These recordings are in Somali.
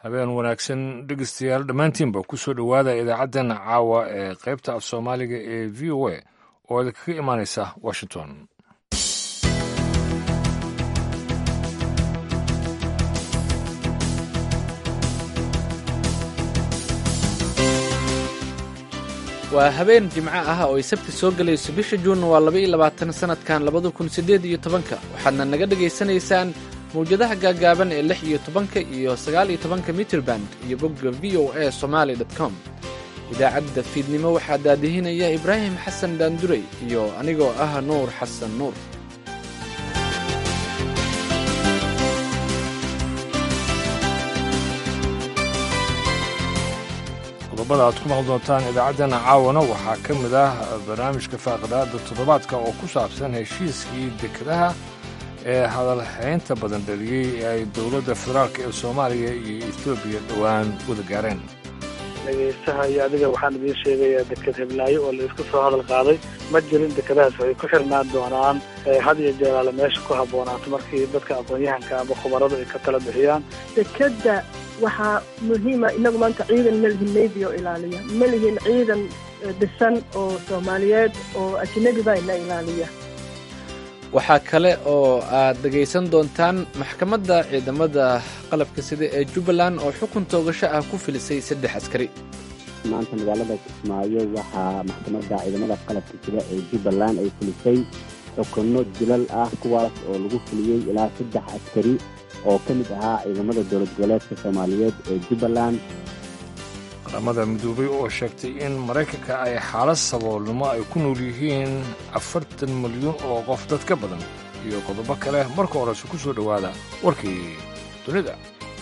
habeen wanaagsan dhegeystayaal dhammaantiinba ku soo dhowaada idaacaddan caawa ee qaybta af soomaaliga ee v o a oo idinkaga imaanaysa washington waa habeen jimco ah oo ay sabti soo gelayso bisha juun waa laba iyo labaatan sanadkan labada kun siddeed iyo tobanka waxaadna naga dhegaysanaysaan mawjadaha gaagaaban ee lix iyo tobanka iyo sagaal iyo tobanka mitrband iyo bogga v o a somaali dot com idaacadda fiidnimo waxaa daadihinaya ibraahim xasan daandurey iyo anigoo ah nuur xasan nuur qodobada aad ku maqli doontaan idaacaddana caawana waxaa ka mid ah barnaamijka faaqadaada toddobaadka oo ku saabsan heshiiskii dekedaha ee hadalhaynta badan dhaliyey ee ay dowladda federaalk ee soomaaliya iyo etoobiya dhowaan wada gaareen dhegaystaha iyo adiga waxaan idiin sheegayaa deked heblaayo oo la isku soo hadal qaaday ma jirin dekedahaas waxay ku xirnaan doonaan had iyo jeeraale meesha ku habboonaato markii dadka aqoon-yahanka ama khubaradu ay ka tala bixiyaan dekeda waxaa muhiima inagu maanta ciidan ma lihin navy oo ilaaliya ma lihin ciidan dhisan oo soomaaliyeed oo ajnabi baa ina ilaaliya waxaa kale oo aad dhegaysan doontaan maxkamadda ciidamada qalabka sida ee jubbaland oo xukun toogasho ah ku filisay saddex askari maanta magaalada kismaayo waxaa maxkamadda ciidamada qalabka sida ee jubbaland ay filisay xukunno dilal ah kuwaas oo lagu fuliyey ilaa saddex askari oo ka mid ahaa ciidamada dowlad goboleedka soomaaliyeed ee jubbaland qaramada midoobay oo sheegtay in maraykanka ay xaalad saboolnimo ay ku nool yihiin afartan milyuun oo qof dad ka badan iyo qodobo kale marka horese ku soo dhowaada warkii dunida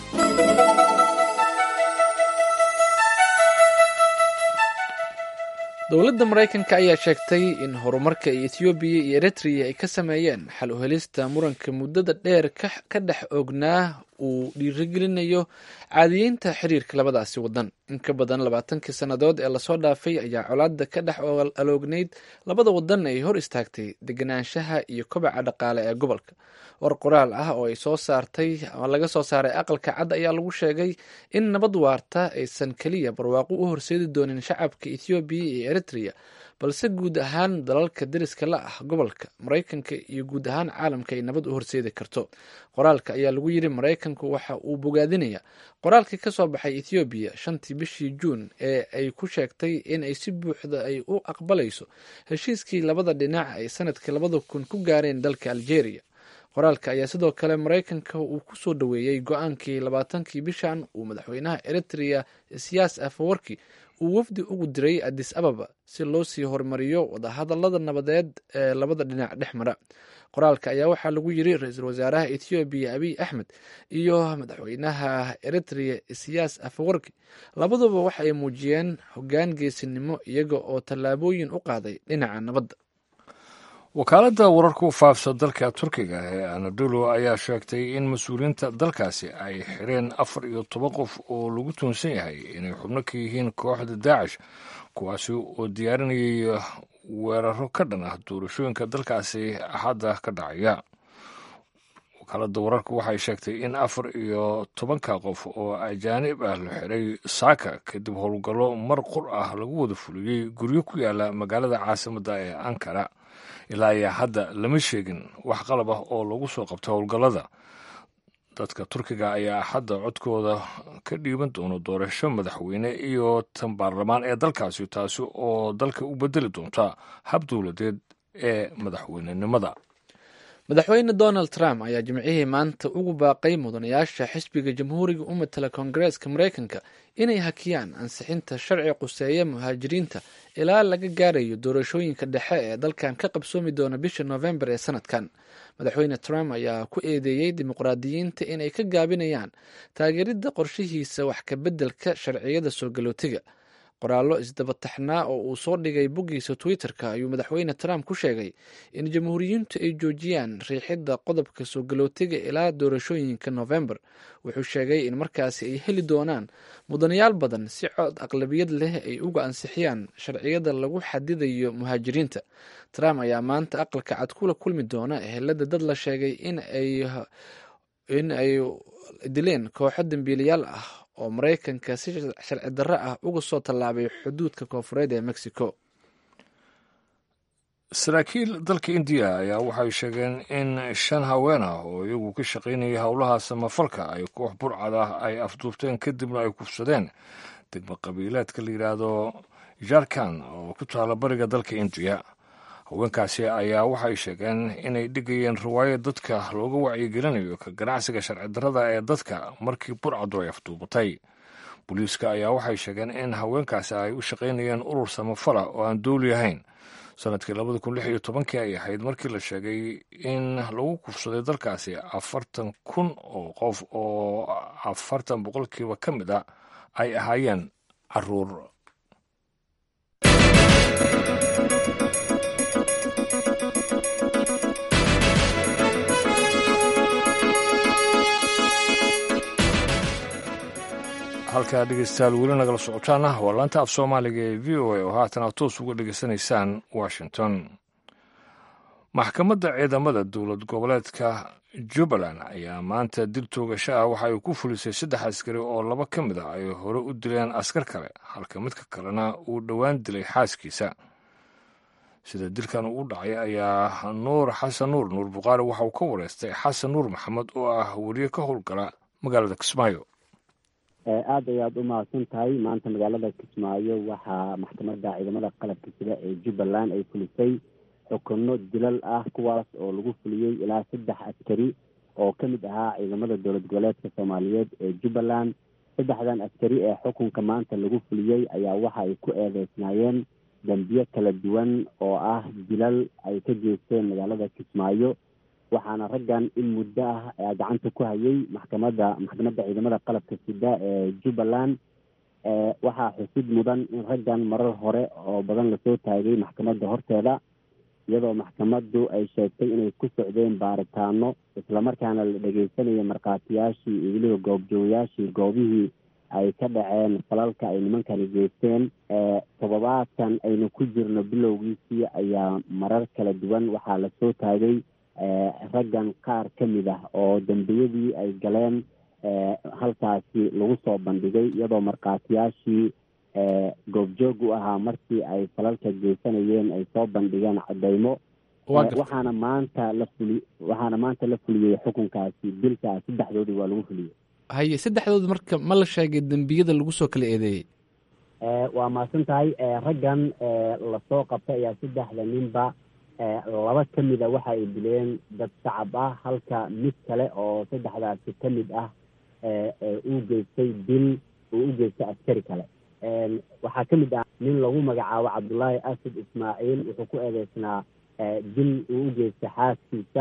dowladda maraykanka ayaa sheegtay in horumarka etoobiya iyo eritreya ay ka sameeyeen xal u helista muranka muddada dheer ka dhex oognaa uu dhiirigelinayo caadiyeynta xiriirka labadaasi waddan in ka badan labaatankii sannadood ee lasoo dhaafay ayaa colaadda ka dhex aloognayd labada waddan ay hor istaagtay deganaanshaha iyo kobaca dhaqaale ee gobolka war qoraal ah oo ay soo saartay ama laga soo saaray aqalka cad ayaa lagu sheegay in nabad waarta aysan keliya barwaaqo u horseedi doonin shacabka ethoobiya iyo eritreya balse guud ahaan dalalka deriska la ah gobolka maraykanka iyo guud ahaan caalamka ay nabad u horseedi karto qoraalka ayaa lagu yiri maraykanku waxa uu bogaadinaya qoraalkii ka soo baxay ethoobiya shantii bishii juun ee ay ku sheegtay in ay si buuxda ay u aqbalayso heshiiskii labada dhinac ay sanadkii labada kun ku gaareen dalka algeria qoraalka ayaa sidoo kale maraykanka uu ku soo dhoweeyey go-aankii labaatankii bishan uu madaxweynaha eritrea siyaas afawarki uu wafdi ugu diray adis ababa si loo sii horumariyo wadahadalada nabadeed ee labada dhinac dhex mara qoraalka ayaa waxaa lagu yiri ra-iisul wasaaraha ethoobiya abiy axmed iyo madaxweynaha eritrea siyaas afawarki labaduba waxa ay muujiyeen hoggaan geesinimo iyaga oo tallaabooyin u qaaday dhinaca nabadda wakaaladda wararka u faafsa dalka turkiga ee anadolo ayaa sheegtay in mas-uuliyiinta dalkaasi ay xireen afar iyo toban qof oo lagu tuunsan yahay inay xubno ka yihiin kooxda daacish kuwaasi oo diyaarinayay weeraro ka dhan ah doorashooyinka dalkaasi axadda ka dhacaya wakaaladda wararka waxay sheegtay in afar iyo tobanka qof oo ajaanib ah la xiray saaka kadib howlgallo mar qur ah lagu wada fuliyey guryo ku yaala magaalada caasimadda ee ankara ilaa iyo hadda lama sheegin wax qalab ah oo lagu soo qabtay howlgallada dadka turkiga ayaa hadda codkooda ka dhiiban doono doorasho madaxweyne iyo tan baarlamaan ee dalkaasi taasi oo dalka u bedeli doonta hab dowladeed ee madaxweynenimada madaxweyne donald trump ayaa jimcihii maanta ugu baaqay mudanayaasha xisbiga jamhuuriga u matala koongareeska maraykanka inay hakiyaan ansixinta sharci quseeya muhaajiriinta ilaa laga gaarayo doorashooyinka dhexe ee dalkan ka qabsoomi doona bisha noofembar ee sanadkan madaxweyne trump ayaa ku eedeeyey dimuqraadiyiinta inay ka gaabinayaan taageeridda qorshihiisa wax ka beddelka sharciyada soo galootiga qoraallo isdabataxnaa oo uu soo dhigay boggiisa twitter-ka ayuu madaxweyne trump ku sheegay in jamhuuriyiintu ay joojiyaan riixidda qodobka soo galootiga ilaa doorashooyinka novembar wuxuu sheegay in markaasi ay heli doonaan mudanayaal badan si cod aqlabiyad leh ay uga ansixiyaan sharciyada lagu xadidayo muhaajiriinta trump ayaa maanta aqalka cad kula kulmi doona ehelada dad la sheegay in ay in ay dileen kooxo dambiilayaal ah oo maraykanka si sharci darro ah uga soo tallaabay xuduudka koonfureed ee mexico saraakiil dalka indiya ayaa waxay sheegeen in shan haween ah oo iyagu ka shaqaynayay howlaha samafalka ay koox burcad ah ay afduubteen kadibna ay kufsadeen degmo qabiileedka la yidhaahdo jarkan oo ku taala bariga dalka indiya haweenkaasi ayaa waxay sheegeen inay dhigayeen riwaayad dadka looga wacyigelinayo ka ganacsiga sharci darrada ee dadka markii burcadu ay afduubatay booliiska ayaa waxay sheegeen in haweenkaasi ay u shaqaynayeen urur samafala oo aan dooli ahayn sanadkii labada kun lix iyo tobankii ay ahayd markii la sheegay in lagu kufsaday dalkaasi afartan kun oo qof oo afartan boqolkiiba ka mid a ay ahaayeen caruur halkaa dhegeystayaal weli nagala socotaana waa laanta af soomaaliga ee v o a oo haatan aad toos uga dhegeysanaysaan washington maxkamadda ciidamada dowlad goboleedka jubbaland ayaa maanta dil toogasho ah waxa ay ku fulisay saddex askari oo laba ka mid a ay hore u dileen askar kale halka midka kalena uu dhowaan dilay xaaskiisa sida dilkan uu dhacay ayaa nuur xasan nuur nuur bukhaari waxa uu ka wareystay xasan nuur maxamed oo ah weriye ka howlgala magaalada kismaayo aada ayaad u mahadsan tahay maanta magaalada kismaayo waxaa maxkamadda ciidamada qalabka sida ee jubbaland ay fulisay xukuno dilal ah kuwaas oo lagu fuliyey ilaa saddex askari oo ka mid ahaa ciidamada dowlad goboleedka soomaaliyeed ee jubbaland saddexdan askari ee xukunka maanta lagu fuliyey ayaa waxa ay ku eedeysnaayeen dambiyo kala duwan oo ah dilal ay ka geysteen magaalada kismaayo waxaana raggan in muddo ah gacanta ku hayay maxkamadda maxkamadda ciidamada qalabka sida ee jubbaland waxaa xusid mudan in raggan marar hore oo badan lasoo taagay maxkamadda horteeda iyadoo maxkamaddu ay sheegtay inay ku socdeen baaritaano islamarkaana la dhegeysanaya markhaatiyaashii iyo weliba goobjoogayaashii goobihii ay ka dhaceen falalka ay nimankani geysteen todobaadkan aynu ku jirno bilowgiisii ayaa marar kala duwan waxaa lasoo taagay raggan qaar ka mid ah oo dembiyadii ay galeen halkaasi lagu soo bandhigay iyadoo markhaatiyaashii goobjoog u ahaa markii ay falalka geysanayeen ay soo bandhigeen cadeymo waxaana maanta la fuli waxaana maanta la fuliyey xukunkaasi dilka saddexdoodii waa lagu fuliyey haye saddexdooda marka ma la sheegay dembiyada lagu soo kala eedeeyey waa mahadsan tahay raggan lasoo qabtay ayaa saddexda ninba laba ka mid a waxa ay dileen dad shacab ah halka mid kale oo saddexdaasi ka mid ah uu geystay dil uu u geystay askari kale waxaa ka mid ah nin lagu magacaabo cabdullaahi asad ismaaciil wuxuu ku eedeysnaa dil uu u geystay xaaskiisa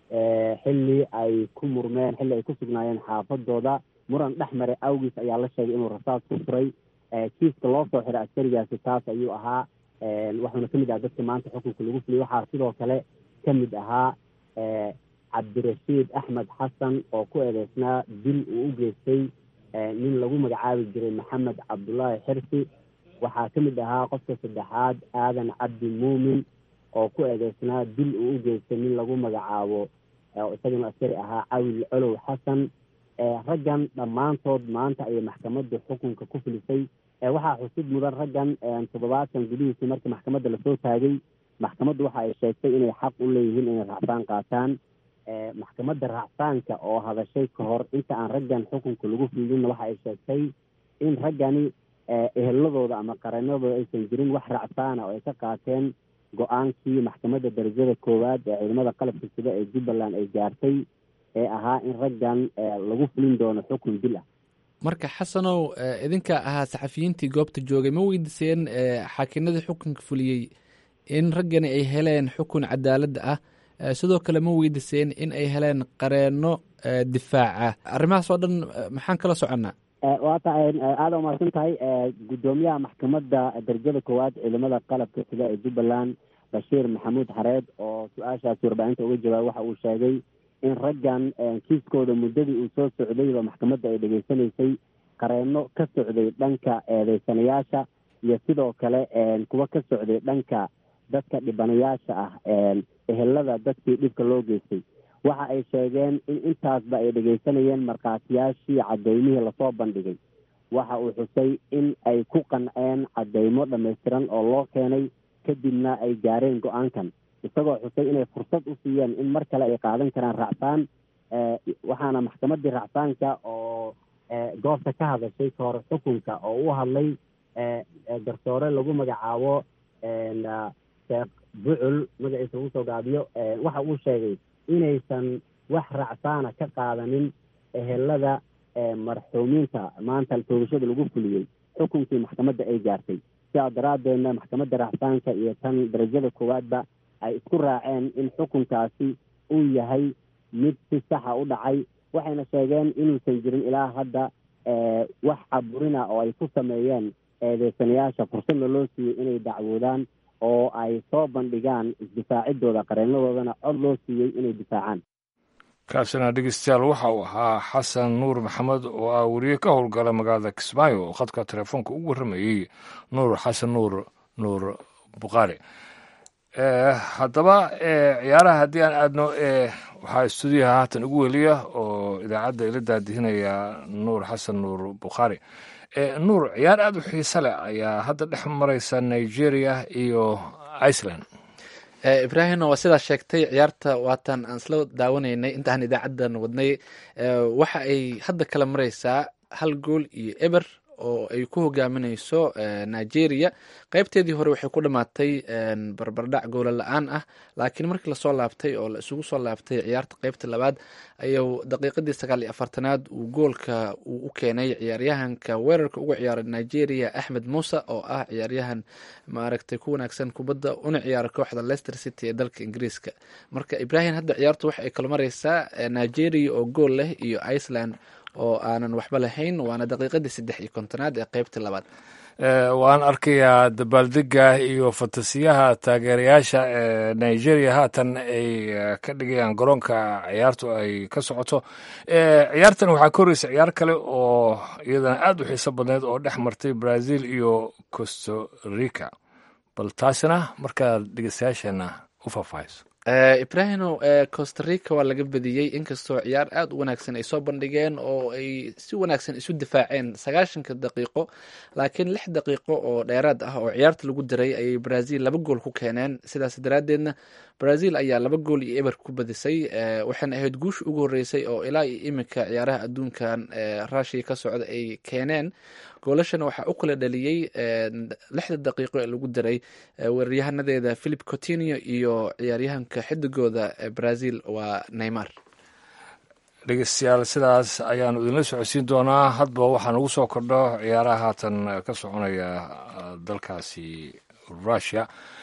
xilli ay ku murmeen xilli ay ku sugnaayeen xaafadooda muran dhex maray awgiis ayaa la sheegay inuu rasaas ku furay kiiska loo soo xiray askarigaasi taas ayuu ahaa waxuuna kamid aha dadka maanta xukunka lagu fuliyay waxaa sidoo kale ka mid ahaa cabdirashiid axmed xasan oo ku eedeysnaa dil uu u geystay nin lagu magacaabi jiray maxamed cabdullaahi xirsi waxaa ka mid ahaa qofka saddexaad aadan cabdi muumin oo ku eedeysnaa dil uu u geystay nin lagu magacaabo isagana askari ahaa cawil colow xasan raggan dhammaantood maanta ayay maxkamaddu xukunka ku filisay waxaa xusid mudan raggan toddobaadkan gudihiisii markii maxkamadda lasoo taagay maxkamaddu waxa ay sheegtay inay xaq u leeyihiin inay raacfaan qaataan maxkamadda raacfaanka oo hadashay ka hor inta aan raggan xukunka lagu fiidinna waxa ay sheegtay in raggani eheladooda ama qaranadooda aysan jirin wax raacfaana oo ay ka qaateen go-aankii maxkamadda darajada koowaad ee ciidamada qalabka sida ee jubbaland ay gaartay ee ahaa in raggan lagu fulin doono xukun dil ah marka xasanow idinka ahaa saxafiyiintii goobta joogay ma weydiiseen xaakinadii xukunka fuliyey in raggani ay heleen xukun cadaaladda ah sidoo kale ma weydiiseen in ay heleen qareeno difaaca arrimahaas oo dhan maxaan kala soconnaa waata aada umahadsan tahay guddoomiyaha maxkamadda darajada koowaad ciidamada qalabka sida ee jubbaland bashiir maxamuud xareed oo su-aashaasi warbaahinta uga jawaabay waxa uu sheegay in raggan kiiskooda muddadii uu soo socdayba maxkamadda ay dhegeysanaysay qareeno ka socday dhanka eedeysanayaasha iyo sidoo kale kuwa ka socday dhanka dadka dhibanayaasha ah ehelada dadkii dhibka loo geystay waxa ay sheegeen in intaasba ay dhegeysanayeen markhaatiyaashii cadeymihii lasoo bandhigay waxa uu xusay in ay ku qanceen caddeymo dhammaystiran oo loo keenay kadibna ay gaareen go-aankan isagoo xusay inay fursad u siiyeen in mar kale ay qaadan karaan racfaan waxaana maxkamaddii racfaanka oo goobta ka hadashay ka hor xukunka oo u hadlay garsoore lagu magacaabo sheekh bucul magaciisa lagu soo gaabiyo waxa uu sheegay inaysan wax racfaana ka qaadanin ehelada marxuumiinta maanta toogashada lagu fuliyey xukunkii maxkamadda ay gaartay sidaa daraaddeedna maxkamadda racfaanka iyo tan darajada koowaadba ay isku raaceen in xukunkaasi uu yahay mid si saxa u dhacay waxayna sheegeen inuusan jirin ilaa hadda wax caburina oo ay ku sameeyeen eedeysanayaasha fursadna loo siiyey inay dacwoodaan oo ay soo bandhigaan isdifaacidooda qareenadoodana cod loo siiyey inay difaacaan kaasina dhegeystayaal waxa uu ahaa xasan nuur maxamed oo ah weriye ka howlgala magaalada kismaayo oo khadka telefoonka ugu warramayey nuur xasan nuur nuur bukhaari haddaba ciyaaraha haddii aan aadno waxaa stuudiyaha haatan ugu weliya oo idaacadda ila daadihinaya nuur xasan nuur bukhaari nuur ciyaar aada u xiise leh ayaa hadda dhex mareysa nigeria iyo iceland ibraahimna waa sidaa sheegtay ciyaarta waatan aan isla daawanaynay intaan idaacadan wadnay waxa ay hadda kala mareysaa hal gool iyo eber oo ay ku hogaamineyso nigeria qeybteedii hore waxay ku dhamaatay barbardhac goola la-aan ah laakiin markii lasoo laabtay oo la isugu soo laabtay ciyaarta qeybta labaad ayuu daqiiqadii sagaal iyo afartanaad uu goolka uu u keenay ciyaaryahanka weerarka uga ciyaaray nigeria axmed muuse oo ah ciyaaryahan maaragtay ku wanaagsan kubadda una ciyaara kooxda leicester city ee dalka ingiriiska marka ibrahim hadda ciyaartu waxa ay kala mareysaa nigeria oo gool leh iyo iceland oo aanan waxba lahayn waana daqiiqadii saddex iyo kontonaad ee qeybtii labaad waan arkayaa dabaaldega iyo fantasiyaha taageerayaasha ee nigeria haatan ay ka dhigayaan garoonka ciyaartu ay ka socoto ciyaartan waxaa ka horeysa ciyaar kale oo iyadana aada u xiiso badneed oo dhex martay brazil iyo costa rica bal taasina markaad dhegeystayaasheena u faahfaahayso ibrahino costa rica waa laga badiyey inkastoo ciyaar aada u wanaagsan ay soo bandhigeen oo ay si wanaagsan isu difaaceen sagaashanka daqiiqo laakiin lix daqiiqo oo dheeraad ah oo ciyaarta lagu diray ayay brazil laba gool ku keeneen sidaas daraaddeedna brazil ayaa laba gool iyo eber ku badisay waxayna ahayd guusha ugu horreysay oo ilaa iyo iminka ciyaaraha adduunkan rushia ka socda ay keeneen goolashana waxaa u kala dhaliyey lixda daqiiqo ee lagu diray weeraryahanadeeda philip cotinio iyo ciyaaryahanka xidigooda brazil waa neymar dhegeystayaal sidaas ayaanu idinla socodsiin doonaa hadba waxaa nagu soo kordho ciyaaraha haatan ka soconaya dalkaasi rusia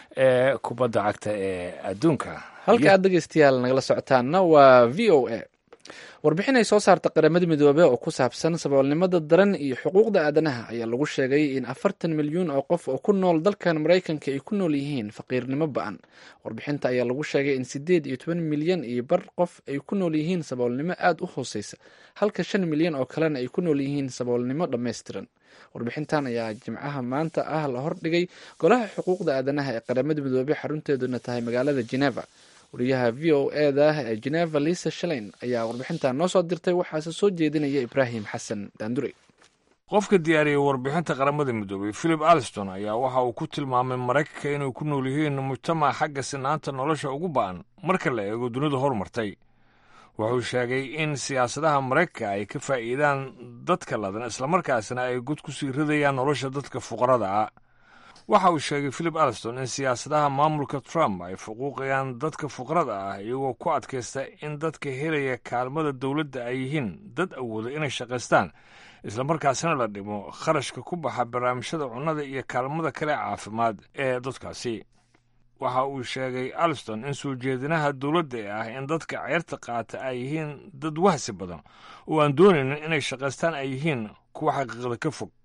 ee kubadda cagta ee adduunka halka aad dhegeystayaal nagala socotaanna waa v o a warbixin ay soo saarta qaramada midoobe oo ku saabsan saboolnimada daran iyo xuquuqda aadanaha ayaa lagu sheegay in afartan milyuun oo qof oo ku nool dalkan maraykanka ay ku nool yihiin faqiirnimo ba-an warbixinta ayaa lagu sheegay in sideed iyo toban milyan iyo bar qof ay ku nool yihiin saboolnimo aada u hooseysa halka shan milyan oo kalena ay ku nool yihiin saboolnimo dhammaystiran warbixintan ayaa jimcaha maanta ah la hordhigay golaha xuquuqda aadanaha ee qaramada midoobe xarunteeduna tahay magaalada geneva wariyaha v o eda ee geneva lisa shalein ayaa warbixintan noo soo dirtay waxaase soo jeedinaya ibraahim xasan daandure qofka diyaariyey warbixinta qaramada midoobey philip alston ayaa waxa uu ku tilmaamay maraykanka inay ku nool yihiin mujtamac xagga sinaanta nolosha ugu ba'an marka la eego dunida horumartay wuxuu sheegay in siyaasadaha maraykanka ay ka faa'iidaan dadka ladan islamarkaasna ay god ku sii ridayaan nolosha dadka fuqarada ah waxa uu sheegay philip alston in siyaasadaha maamulka trump ay fuquuqayaan dadka fuqrada ah iyagoo ku adkaysta in dadka helaya kaalmada dowladda ay yihiin dad awooda inay shaqaystaan islamarkaasina la dhimo kharashka ku baxa barnaamijyada cunnada iyo kaalmada kale caafimaad ee dadkaasi waxa uu sheegay alston in soo jeedinaha dowladda ee ah in dadka ceyrta qaata ay yihiin dad wahsi badan oo aan doonaynin inay shaqaystaan ay yihiin kuwa xaqiiqda ka fog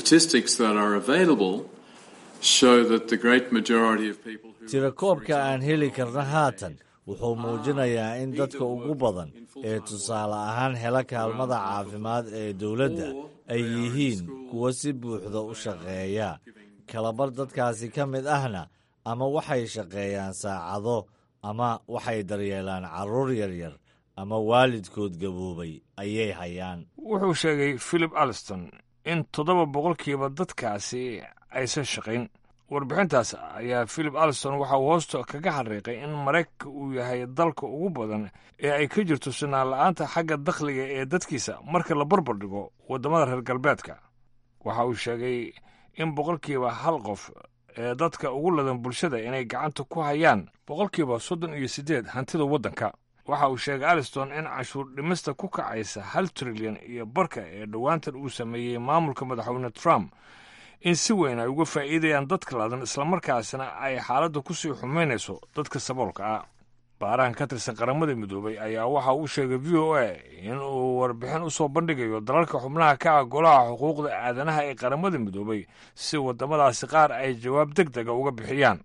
tirakoobka aan heli karna haatan wuxuu muujinayaa in dadka ugu badan ee tusaale ahaan hela kaalmada caafimaad ee dowladda ay yihiin kuwa si buuxda u shaqeeya kalabar dadkaasi ka mid ahna ama waxay shaqeeyaan saacado ama waxay daryeelaan carruur yaryar ama waalidkood gaboobay ayay hayaan wuxuu sheegay philip alston in toddoba boqolkiiba dadkaasi aysan shaqayn warbixintaas ayaa philip alston waxa uu hoosta kaga xariiqay in maraykanka uu yahay dalka ugu badan ee ay ka jirto sinaan la-aanta xagga dakhliga ee dadkiisa marka la barbar dhigo waddamada reer galbeedka waxa uu sheegay in boqolkiiba hal qof ee dadka ugu ladan bulshada inay gacanta ku hayaan boqolkiiba soddon iyo siddeed hantida waddanka waxa uu sheegay aliston in cashuur dhimista ku kacaysa hal trilyan iyo barka ee dhowaantan uu sameeyey maamulka madaxweyne trump in si weyn ay uga faa'iidayaan dadka ladan islamarkaasna ay xaaladda ku sii xumaynayso dadka saboolka ah baarahan ka tirsan qaramada midoobay ayaa waxa uu sheegay v o a in uu warbixin u soo bandhigayo dalalka xubnaha ka ah golaha xuquuqda aadanaha ee qaramada midoobay si waddamadaasi qaar ay jawaab deg dega uga bixiyaan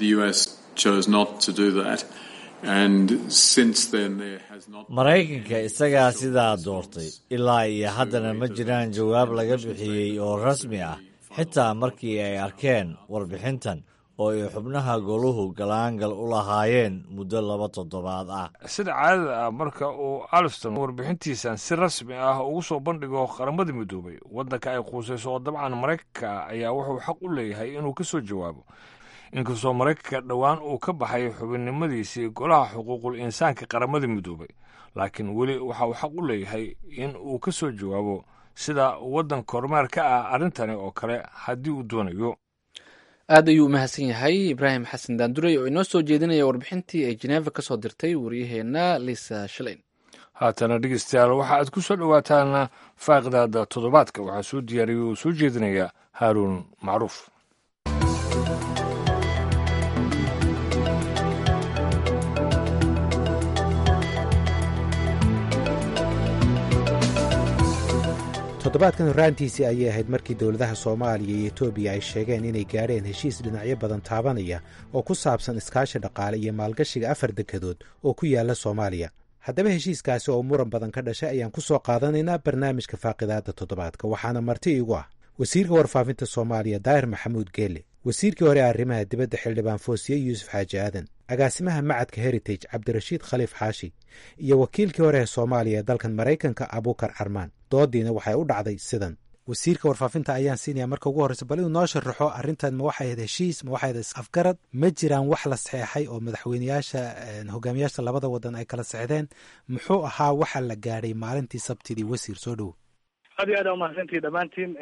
maraykanka isagaa sidaa doortay ilaa iyo haddana ma jiraan jawaab laga bixiyey oo rasmi ah xitaa markii ay arkeen warbixintan oo ay xubnaha goluhu galaangal u lahaayeen muddo laba toddobaad ah sida caadada ah marka uu alston warbixintiisan si rasmi ah ugu soo bandhigo qaramada midoobay waddanka ay quusayso oo dabcan maraykanka ayaa wuxuu xaq u leeyahay inuu ka soo jawaabo inkastoo maraykanka dhowaan uu ka baxay xubinnimadiisii golaha xuquuqul insaanka qaramada midoobay laakiin weli waxa uu xaq u leeyahay in uu ka soo jawaabo sida waddan kormeer ka ah arrintani oo kale haddii uu doonayo aad ayuu u mahadsan yahay ibraahim xasan daandurey oo inoo soo jeedinaya warbixintii ay jeneva ka soo dirtay waryaheena liisa shaleyn haatana dhegeystayaal waxa aad ku soo dhowaataan faaqidaada toddobaadka waxaa soo diyaariyay oo soo jeedinaya haaruun macruuf toddobaadkan horraantiisii ayay ahayd markii dowladaha soomaaliya iyo etoobiya ay sheegeen inay gaadheen heshiis dhinacyo badan taabanaya oo ku saabsan iskaashi dhaqaale iyo maalgashiga afar dekedood oo ku yaala soomaaliya haddaba heshiiskaasi oo muran badan ka dhashay ayaan ku soo qaadanaynaa barnaamijka faaqidaadda toddobaadka waxaana marti iigu ah wasiirka warfaafinta soomaaliya daahir maxamuud geele wasiirkii hore arrimaha dibadda xildhibaan foosiye yuusuf xaaji aadan agaasimaha macadka heritage cabdirashiid khaliif xaashi iyo wakiilkii hore ee soomaaliya ee dalkan maraykanka abuukar carmaan doodiina waxay u dhacday sidan wasiirka warfaafinta ayaan siinaya marka ugu horreysa bal inuu noo sharaxo arrintan ma waxay ahayd heshiis ma waxay ahayd is-afgarad ma jiraan wax la saxeexay oo madaxweyneyaasha hogaamiyaasha labada wadan ay kala sexdeen muxuu ahaa waxa la gaadhay maalintii sabtidii wasiir soo dhowo aad iyo aad aa umahadsantihi dhammaantiin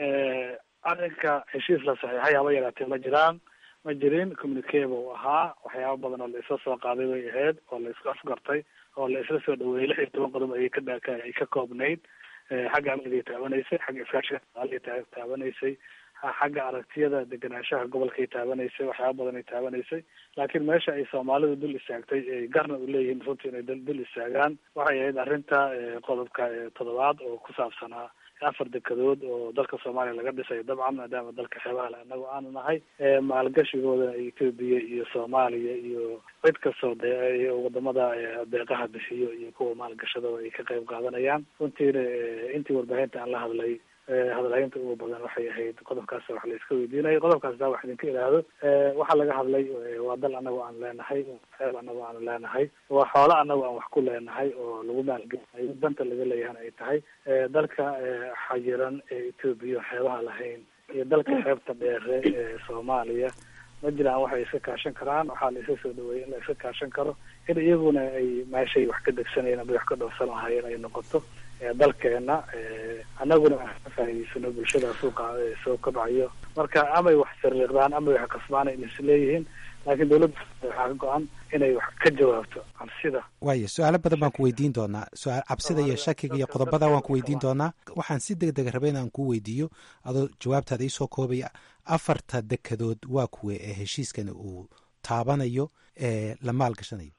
arrinka heshiis la saxiixay haba yaraatee ma jiraan ma jirin communique buu ahaa waxyaaba badan oo la isla soo qaaday bay ahayd oo la isku afgartay oo la isla soo dhaweeyey lix iyo toban qodob ayay ka dha ay ka koobnayd xagga amniday taabanaysay xagga iskaashiga dhaqaaliay taabanaysay xagga aragtiyada degenaanshaha gobolkay taabanaysay waxyaaba badan ay taabanaysay laakiin meesha ay soomaalidu dul istaagtay ay garna u leeyihiin runtii inay dul istaagaan waxay ahayd arrinta qodobka toddobaad oo ku saabsanaa afar dekedood oo dalka soomaaliya laga dhisayo dabcan maadaama dalka xeebaha le anagu aanu nahay maalgashigooda etoobiya iyo soomaaliya iyo cid kastoo de wadamada deeqaha bixiyo iyo kuwa maalgashadooda ay ka qayb qaadanayaan runtiina intii warbaahinta aan la hadlay hadalhaynta ugu badan waxay ahayd qodobkaas wax la iska weydiinayo qodobkaas daa wax idinka idhaahdo waxaa laga hadlay waa dal anagu aan leenahay xeeb anagu aanu leenahay waa xoolo anagu aan wax ku leenahay oo lagu maalgelinayo danta laga leeyahana ay tahay dalka xayiran ee etoobiya xeebaha lahayn iyo dalka xeebta dheere ee soomaaliya ma jiraan waxay iska kaashan karaan waxaa la iska soo dhaweeyay in la iska kaashan karo in iyaguna ay meeshay wax ka degsanayeen ama wax ka dhowrsan lahaayeen ay noqoto dalkeena annaguna ka faa'idaysano bulshada suuqa soo kobcayo marka amay wax sariiqdaan amay wax kasbaan in isleeyihiin laakiin dawladda waxaa ka go-an inay wax ka jawaabto cabsida waayo su-aalo badan baan ku weydiin doonaa su-aal cabsida iyo shakiga iyo qodobada waan ku weydiin doonaa waxaan si deg dega rabay inaan kuu weydiiyo adoo jawaabtaada iisoo koobaya afarta dekedood waa kuwe ee heshiiskani uu taabanayo ee la maalgashanayo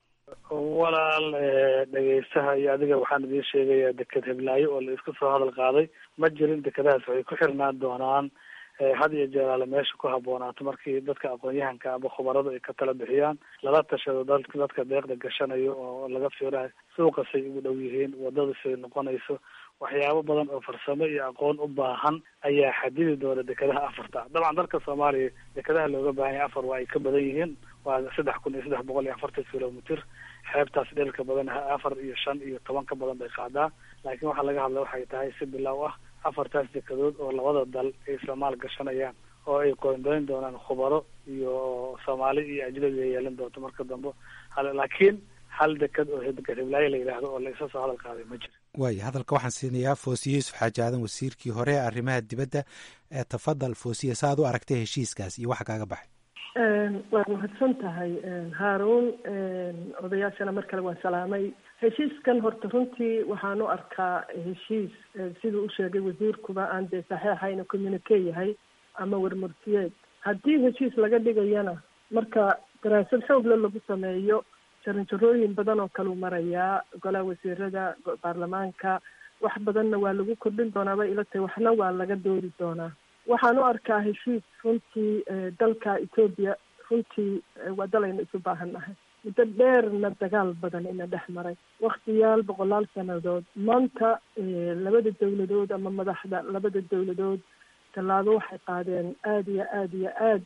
walaal dhegeystaha iyo adiga waxaan idiin sheegayaa deked heblaayo oo la isku soo hadal qaaday ma jirin dekedahaas waxay ku xirnaan doonaan had iyo jeeraale meesha ku habboonaato markii dadka aqoon-yahanka ama khubaradu ay ka tala bixiyaan lala tashado da dadka deeqda gashanayo oo laga fiirayo suuqasay ugu dhow yihiin wadadasay noqonayso waxyaabo badan oo farsamo iyo aqoon u baahan ayaa xadidi doona dekedaha afarta dabcan dalka soomaaliya dekedaha looga baahan yahay afar waa ay ka badan yihiin waa saddex kun iyo saddex boqol iyo afartan kilomitr xeebtaas dheelka badan afar iyo shan iyo toban ka badan bay qaadaa laakiin waxaa laga hadla waxay tahay si bilow ah afartaas dekadood oo labada dal ay isla maal gashanayaan oo ay qoondoyn doonaan khubaro iyo soomaali iyo ajnabi ay yeelan doonto marka dambe laakiin hal dekad oo hiblaayo la yidhaahdo oo la isa soo hadal qaaday ma jiro waaya hadalka waxaan siinayaa foosiye yuusuf xaaji aadan wasiirkii hore ee arrimaha dibadda ee tafadal foosiye sa ad u aragtay heshiiskaas iyo waxa kaaga baxay waad mahadsan tahay haaruun odayaashana mar kale waan salaamay heshiiskan horta runtii waxaan u arkaa heshiis siduu u sheegay wasiirkuba aan dee saxeixayna communique yahay ama warmurtiyeed haddii heshiis laga dhigayana marka daraasad xoogle lagu sameeyo jaranjarooyin badan oo kaleu marayaa golaha wasiirada baarlamaanka wax badanna waa lagu kordhin doonaa bay ila tahay waxna waa laga doodi doonaa waxaan u arkaa heshiis runtii dalka etoobiya runtii waa dalaynu isu baahan nahay muddo dheerna dagaal badan ina dhex maray waktiyaal boqolaal sanadood maanta labada dawladood ama madaxda labada dawladood tallaabo waxay qaadeen aada iyo aada iyo aad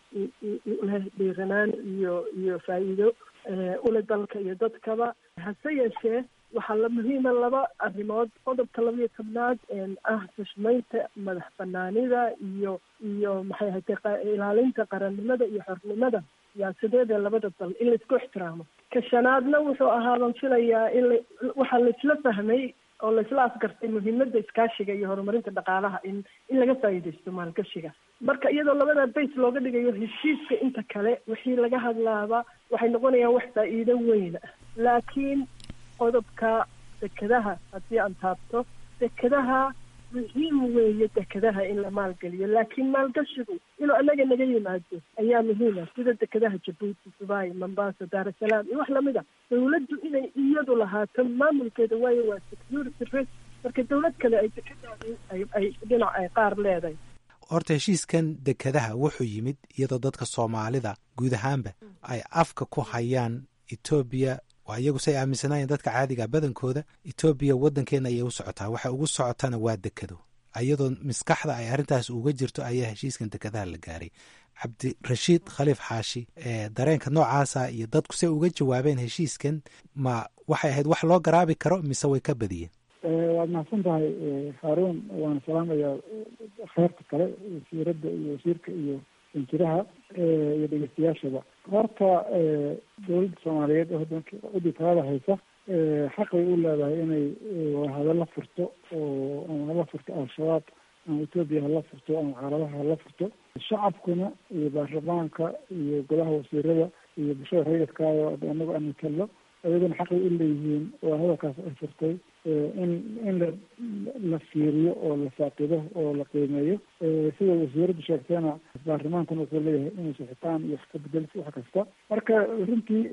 leh dhiiranaan iyo iyo faa'iido ule dalka iyo dadkaba hase yeeshee waxaa la muhiima laba arrimood qodobka labaiyo tobnaad ah xushmaynta madax banaanida iyo iyo maxay ahatay ilaalinta qarannimada iyo xornimada siyaasadeeda labada dal in laisku ixtiraamo ka shanaadna wuxuu ahaa baan filayaa in la waxaa laisla fahmay oo laisla afgartay muhiimada iskaashiga iyo horumarinta dhaqaalaha in in laga faa'iidaysto maalgashiga marka iyadoo labada base looga dhigayo heshiiska inta kale wixii laga hadlaaba waxay noqonayaan wax faa'iido weyn ah laakiin qodobka dekadaha haddii aan taabto dekadaha muhiim weeye dekadaha in la maalgeliyo laakiin maalgashigu inuu anaga naga yimaado ayaa muhiima sida dekadaha jabuuti dubai mombasa daarasalaam iyo wax lamid a dawladdu inay iyadu lahaato maamulkeeda waayo waa security risk marka dawlad kale ay dekadaadi ay dhinac ay qaar leedahay horta heshiiskan dekadaha wuxuu yimid iyadoo dadka soomaalida guud ahaanba ay afka ku hayaan etoobiya waa iyagu say aaminsanaayeen dadka caadiga badankooda etoobiya waddankeena ayay u socotaa waxa ugu socotana waa dekado iyadoo maskaxda ay arrintaas uga jirto ayaa heshiiskan dekadaha la gaaray cabdirashiid khaliif xaashi dareenka noocaasa iyo dadku say uga jawaabeen heshiiskan ma waxay ahayd wax loo garaabi karo mise way ka badiyeen waad mahadsan tahay haaruun waana salaamayaa kheyrta kale wasiiradda iyo wasiirka iyo injiraha iyo dhegeystayaashaba horta dawladda soomaaliyeed oo waddanka cidii talada haysa xaq bay u leedahay inay hadalla furto oo ama hala furto al-shabaab ama etoobiya hala furto ama carabaha hala furto shacabkuna iyo baarlamaanka iyo golaha wasiirada iyo bulshada rayidkaayo anagu aan matallo ayaguna xaqay u leeyihiin oo hadalkaas ay furtay in in la la fiiriyo oo la faaqido oo la qiimeeyo sida wasiiradu sheegteena baarlamaankuna wuxuu leeyahay inuu sixitaan iyo wax ka bedel wax kasta marka runtii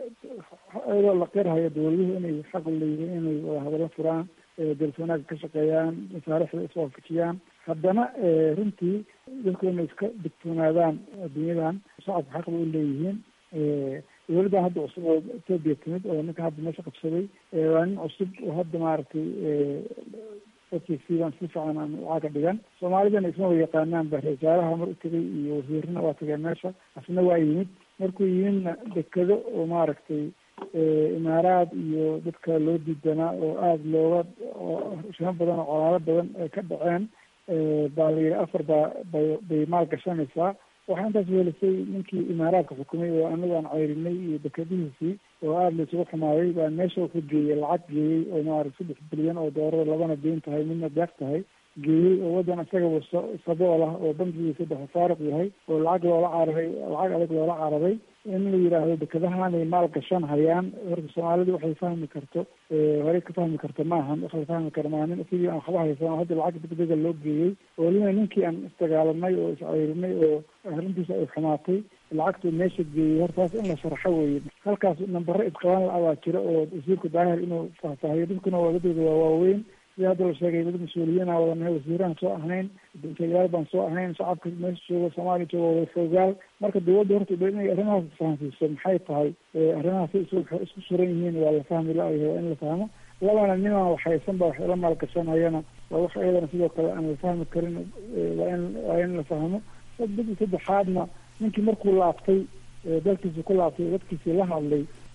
iyadoo la qirhayo dawladuhu inay xaq u leeyihiin inay wada hadallo furaan dalka wanaagga ka shaqeeyaan masaarixda iswaafajiyaan haddana runtii dadku inay iska digtoonaadaan adduunyadan shacabka xaq bay u leeyihiin dawladdan hadda cusub oo etoobiya timid oo ninka hadda meesha qabsaday waa nin cusub oo hadda maaragtay dadkiisiibaan si fiican aan ucaga dhigan soomaalidana isma wa yaqaanaan ba wasaaraha mar u tegay iyo wasiirana waa tageen meesha asna waa yimid markuu yimidna dekado oo maaragtay imaaraad iyo dadka loo diidanaa oo aada looga shimo badan oo colaalo badan ay ka dhaceen baa la yidhi afar baa bay bay maal gashanaysaa waxaa intaas weelisay ninkii imaaraadka xukumay oo anagu aan ceyrinay iyo dekadihiisii oo aada la isugu xumaaday baa meesha wuxuu geeyey lacag geeyey oo maarata saddex bilyan oo doorada labana deyn tahay midna deeq tahay geeyey oo waddan isagaba sabool ah oo bankigiisa dhexe faaruq yahay oo lacag loola cararay lacag adag loola cararay in la yidhaahdo dekadahanay maal gashan hayaan horta soomaalidu waxay fahmi karto horey ka fahmi karto maahan wax la fahmi karo maaha nin sidii aan waxba haysan hadda lacag degdega loo geeyey oo lina ninkii aan isdagaalanay oo isceyrinay oo arrintiisa ay xumaatay lacagtuu meesha geeyey hortaas in la sharxo weeye halkaas nambaro isqabaan la abaa jiro oo wasiirku daahir inuu faahfaahiyo dadkuna waa dadooda waa waaweyn sida hadda la sheegay dad mas-uuliyiina wadanahay wasiiraan soo ahayn degyaal baan soo ahayn shacabka meesha jooga soomaaliya jooga wada foogaal marka dawladda horta inay arrimahaas fahamsiiso maxay tahay arrimahaas isku suran yihiin waa la fahmi la-yahay waa in la fahmo labana nimaan waxhaysan ba wax ila maalgashanayana waa wax iyadana sidoo kale aan la fahmi karin waa in waa in la fahmo dadi saddexaadna ninkii markuu laabtay dalkiisi ku laabtay dadkiisii la hadlay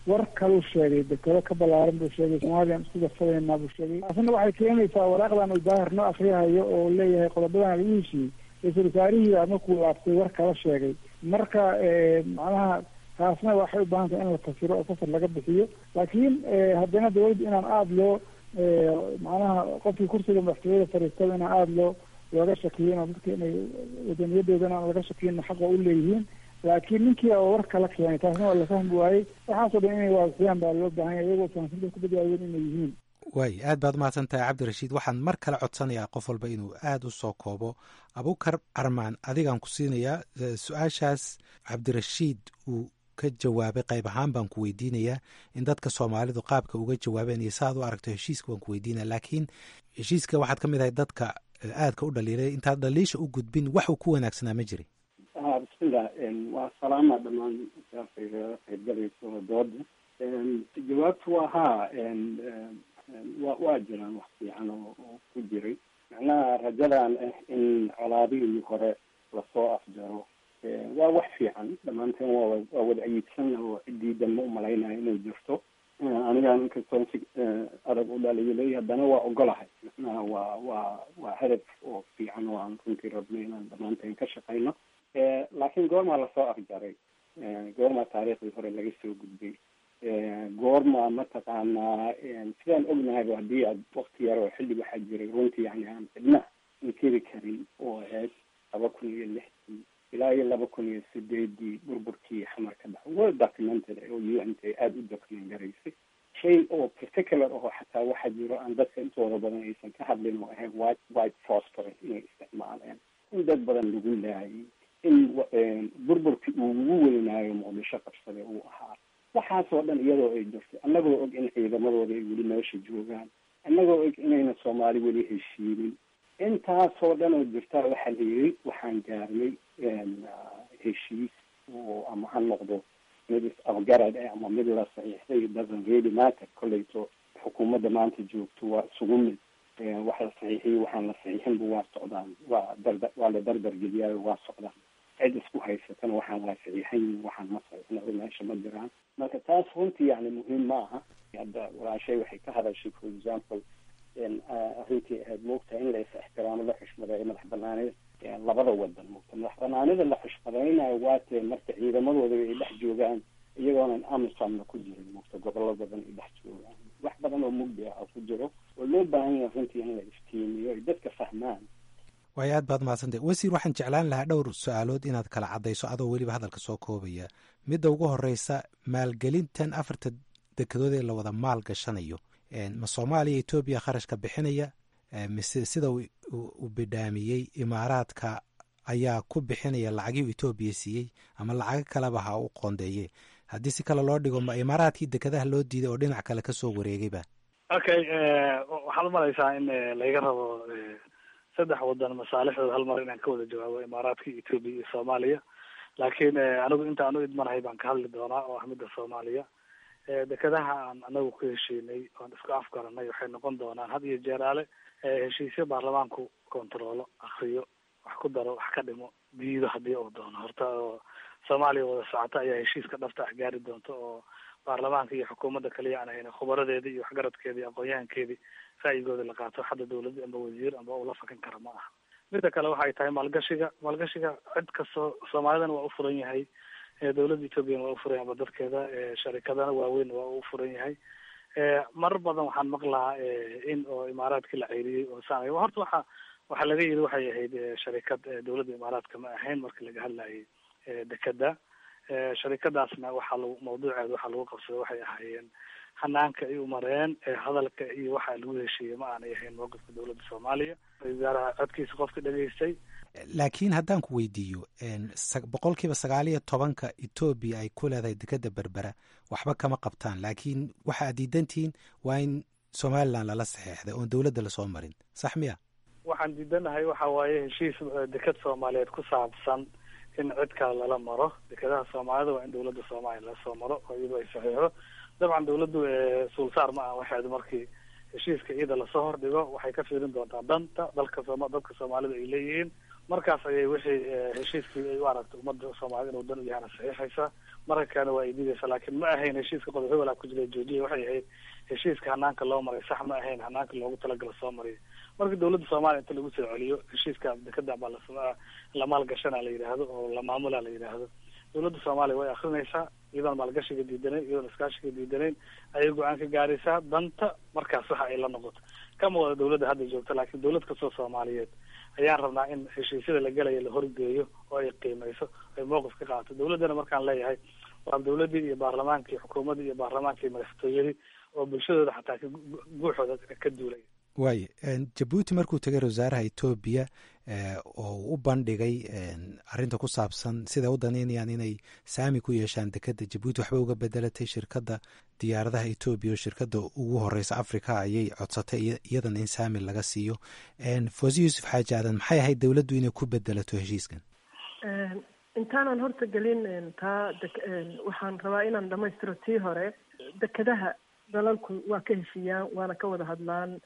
war kaluu sheegay dekado ka ballaaran buu sheegay soomaliyan isku darsadeynaa buu sheegay taasina waxay keenaysaa waraaqdan uu daahir noo akriyahayo oo leeyahay qodobadan lagu heshiiyey ra-iisul wasaarihii markuu laabtay war kala sheegay marka macnaha taasna waxay u baahan tahay in la fasiro oo fasir laga bixiyo laakiin haddana dawladda inaan aada loo macnaha qofkii kursiga madaxtooyada fariistada inaan aada loo looga shakiyin oo dadka inay wadaniyadoodana aan laga shakiyin xaqa u leeyihiin laakiin ninkii oo war kala keenay taasna waa la fahmi waayey waxaasoo dhan inay waasiyaan baa loo baahan yahay iyagoo fahamsinta ku badwaayeen inay yihiin waay aad baad umahadsan tahay cabdirashiid waxaan mar kale codsanayaa qof walba inuu aada u soo koobo abukar armaan adigaan ku siinayaa su-aashaas cabdirashiid uu ka jawaabay qayb ahaan baan ku weydiinayaa in dadka soomaalidu qaabka uga jawaabeen iyo saaad u aragto heshiiska baan ku weydiinaya laakiin heshiiska waxaad ka mid ahay dadka aadka u dhaliilay intaad dhaliisha u gudbin wax uu ku wanaagsanaa ma jirin bismillah waa salaama dhamaan qaybgalayso dooda jawaabtu waa haa wa waa jiraan wax fiican oo oo ku jiray macnaha rajadan ah in colaadihii hore lasoo afjaro waa wax fiican dhammaanteen waa waa wada ayiidsan oo ciddii danma umalaynaya inay jirto anigaan inkastoon si adag u dhaliilay haddana waa ogolahay macnaha waa waa waa hadaf oo fiican oo aan runtii rabno inaan dhammaanteen ka shaqayno laakiin goormaa lasoo afjaray goormaa taariikhdii hore laga soo gudbay goorma mataqaanaa sidaan ognahayba haddii aad wakti yar oo xilli waxaa jiray runtii yani aan cidna inkiri karin oo ahayd laba kun iyo lixdii ilaa iyo laba kun iyo sideedii burburkii xamar ka dhaca well documented oo u n t aada u document garaysay shay oo particular oo xataa waxaa jiro aan dadka intooda badan aysan ka hadlin oo ahayd white white phosphorus inay isticmaaleen in dad badan lagu laayay in burburkii uu ugu weynaayo muqdisho qabsade uu ahaa waxaasoo dhan iyadoo ay jirtay annagoo og in ciidamadooda ay weli meesha joogaan annagoo og inayna soomaali weli heshiinin intaasoo dhan oo jirtaa waxaa la yiri waxaan gaarnay heshiis oo ama ha noqdo mid is-afgarad ah ama mid la saxiixday doesn't really matter kolleyto xukuumadda maanta joogto waa isugu mid wax la saxiixiyey waxaan la saxiixinba waa socdaan waa darda waa la dardargeliyaayo waa socdaan cid isku haysatana waxaan la saxiixan waxaan ma saxiixna oo meesha ma jiraan marka taas runtii yani muhiim ma aha hadda walaashay waxay ka hadashay for example arrintii ahayd moogtahay in la is ixtiraamo la xushmadeeyo madax banaanida labada wadan moogta madax banaanida la xushmadaynayo waatee marka ciidamadooda ay dhex joogaan iyagoonan amisomna ku jirin moogta gobollo badan ay dhex joogaan wax badan oo mugdi ah oo ku jiro oo loo baahan yahay runtii in la iftiimiyo ay dadka fahmaan waayo aad baad mahadsantay wasiir waxaan jeclaan lahaa dhowr su-aalood inaad kala caddayso adoo weliba hadalka soo koobaya midda ugu horeysa maalgelintan afarta dekedood ee la wada maal gashanayo ma soomaaliya etoobiya kharashka bixinaya mise sida uu bidhaamiyey imaaraadka ayaa ku bixinaya lacagii etoobiya siiyey ama lacago kaleba ha u qoondeeye haddii si kale loo dhigo ma imaaraadkii dekadaha loo diiday oo dhinac kale kasoo wareegayba okay waxaad umalaysaa in laga rabo saddex wadan masaalixdooda hal mar inaan ka wada jawaabo imaaraadka etoobiya iyo soomaaliya laakiin anigu inta aan u idmanahay baan ka hadli doonaa oo ah midda soomaaliya dekadaha aan anagu ku heshiinay oan isku afgaranay waxay noqon doonaan had iyo jeeraale heshiisyo baarlamaanku kontaroolo akriyo wax ku daro wax ka dhimo diido haddii uu doono horta oo soomaaliya wada socota ayaa heshiiska dhabta ah gaari doonta oo baarlamaanka iyo xukuumadda kaliya aan hayna khubaradeedii iyo waxgaradkeedii iyo aqoon-yahankeedii ra'yigooda la qaato hadda dawladda amba wasiir amba ula fakan kara ma aha midda kale waxay tahay maalgashiga maalgashiga cid kastoo soomaalidana waa u furan yahay dawladda ethoobiana waa u furan yahay amba dadkeeda sharikadana waaweyn waa u furan yahay marar badan waxaan maqlahaa in oo imaaraadkii la ceyriyey oo saan horta waxa waxaa laga yiri waxay ahayd sharikad dawladda imaaraadka ma ahayn marka laga hadlayay dekeda sharikadaasna waxaa lagu mawduuceeda waxaa lagu qabsaday waxay ahaayeen hanaanka ay umareen hadalka iyo waxa lagu heshiiyey ma aanay ahayn mowqifka dawladda soomaaliya wasaaraha codkiisa qofka dhegaystay laakiin haddaan ku weydiiyo boqol kiiba sagaal iyo tobanka etoobiya ay ku leedahay dekeda berbera waxba kama qabtaan laakiin waxa aad diidantihiin waa in somalilan lala saxeexday oon dawladda lasoo marin sax miya waxaan diidanahay waxa waaye heshiis deked soomaaliyeed ku saabsan in cid kale lala maro dekedaha soomaalida waa in dawladda soomaaliya lasoo maro oo iyadoo ay saxiixdo dabcan dawladdu suulsaar ma aha waxeedu markii heshiiska iyada lasoo hordhigo waxay ka fiirin doontaa danta dalka sooma dadka soomaalida ay leeyihiin markaas ayay wixii heshiiskii ay u aragtay ummadda soomaalida inuu dan u yahana saxiixaysaa marka kalena waa ay diidaysa laakiin ma ahayn heshiiska qodob hebelaa ku jira joojiya waxay ahayd heshiiska hanaanka loo maray sax ma ahayn hanaanka loogu talagalo soo mariya marka dawladda soomaaliya inta lagu soo celiyo heshiiska dekada baa la la maalgashana la yidhaahdo oo la maamula la yidhaahdo dawladda soomaaliya way akrinaysaa iyadoon maalgashiga diidanayn iyadoon iskaashiga diidanayn ayay go-aan ka gaaraysaa danta markaas waxa ay la noqoto kama wada dawladda hadda joogta laakiin dawlad kastoo soomaaliyeed ayaan rabnaa in heshiisyada la gelaya la horgeeyo oo ay qiimeyso ay mowqif ka qaadato dawladdana markaan leeyahay waa dawladdii iyo baarlamaankii xukuumaddii iyo baarlamaankii madaxtooyadii oo bulshadooda xataa guuxooda ka duulay waaye jabuuti markuu tegay wasaaraha etoobiya oo u bandhigay arinta ku saabsan siday u danaynayaan inay saami ku yeeshaan dekeda jabuuti waxba uga bedelatay shirkadda diyaaradaha etoobiya oo shirkadda ugu horeysa africa ayay codsatay iyadana in saami laga siiyo fosi yuusuf xaaji aadan maxay ahayd dowladdu inay ku bedelato heshiiskan intaanan horta gelin taa waxaan rabaa inaan dhamaystiro tii hore dekedaha dalalku waa ka heshiiyaan waana ka wada hadlaan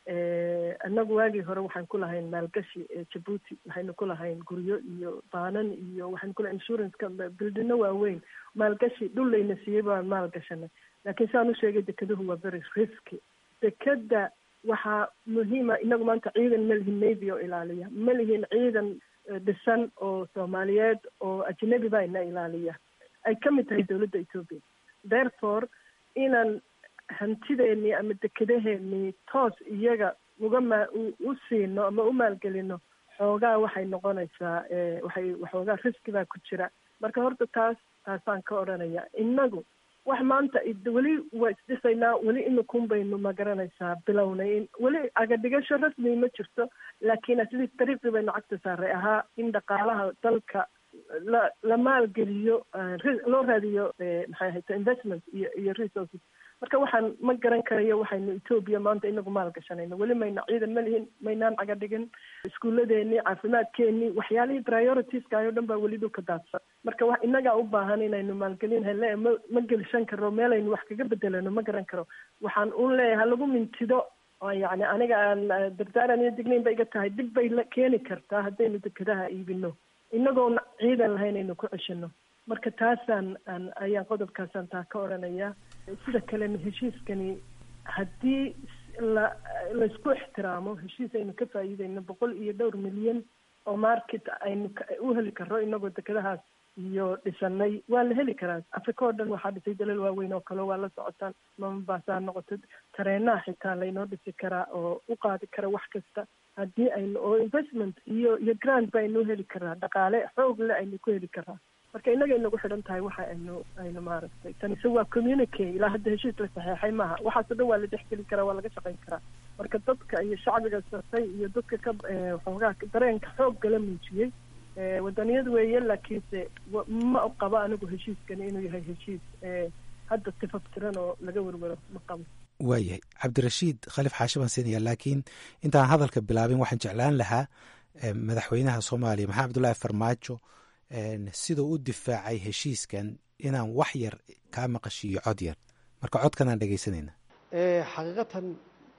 annagu waagii hore waxaan ku lahayn maalgashi jabuuti waxaynu ku lahayn guryo iyo baanan iyo waxaynu ku lahayn insuranceka bildino waaweyn maalgashi dhul layna siiyey baan maalgashanay laakiin saan u sheegay dekeduhu waa very risky dekeda waxaa muhiima inagu maanta ciidan ma lihin navy oo ilaaliya ma lihin ciidan dhisan oo soomaaliyeed oo ajnabi baa ina ilaaliya ay ka mid tahay dawladda ethoopia therefore inaan hantideenii ama dekedaheenii toos iyaga uga maa u siino ama u maalgelino xoogaa waxay noqonaysaa waxay waxoogaa riski baa ku jira marka horta taas taasaan ka odhanaya innagu wax maanta weli waa isdhisaynaa weli imikun baynu ma garanaysaa bilownay weli agadhigasho rasmi ma jirto laakiin atleast dariiqii baynu cagta saaray ahaa in dhaqaalaha dalka la la maalgeliyo loo raadiyo maxay ahayta investment iyo iyo resources marka waxaan ma garan karayo waxaynu etoobiya maanta inagu maal gashanayno weli mayna ciidan ma lihin maynaan caga dhigin iskuuladeenii caafimaadkeenii waxyaalihii prioritieskaayo o dhan baa weli dhulka daadsan marka wax inagaa u baahan inaynu maalgelin hele ma ma gelishan karo meelaynu wax kaga bedelano ma garan karo waxaan un leeyahay lagu mintido yani aniga aan dardaaran iyo dignayn ba iga tahay dib bay la keeni kartaa haddaynu dekedaha iibino inagoona ciidan lahayn aynu ku ceshino marka taasaan aan ayaan qodobkaasaan taa ka odhanaya sida kalena heshiiskani haddii la laysku ixtiraamo heshiis aynu ka faa'iideyno boqol iyo dhowr milyan oo market aynu u heli karo inagoo dekedahaas iyo dhisanay waa la heli karaa africa oo dhan waxaa dhisay dalal waaweyn oo kale waa la socotaan mamabaasaa noqoto tareenaha xitaa laynoo dhisi karaa oo u qaadi kara wax kasta haddii aynu oo investment iyo iyo grant ba aynu heli karaa dhaqaale xoog le aynu ku heli karaa marka inagay nagu xidhan tahay waxa aynu aynu maaragtay tanise waa communique ilaa hadda heshiis la saxeexay maaha waxaasoo dhan waa la dhexgeli karaa waa laga shaqayn karaa marka dadka iyo shacbiga sartay iyo dadka ka waxoogaa dareenka xoog gala muujiyey wadaniyad weeye laakiinse ma qabo anigu heshiiskani inuu yahay heshiis hadda tifaftiran oo laga werwero ma qabo waayahay cabdirashiid khaliif xaashi baan siinaya laakiin intaan hadalka bilaabin waxaan jeclaan lahaa madaxweynaha soomaaliya maxamed abdullaahi farmaajo siduu u difaacay heshiiskan inaan wax yar kaa maqashiiyo cod yar marka codkanaan dhegaysanayna xaqiiqatan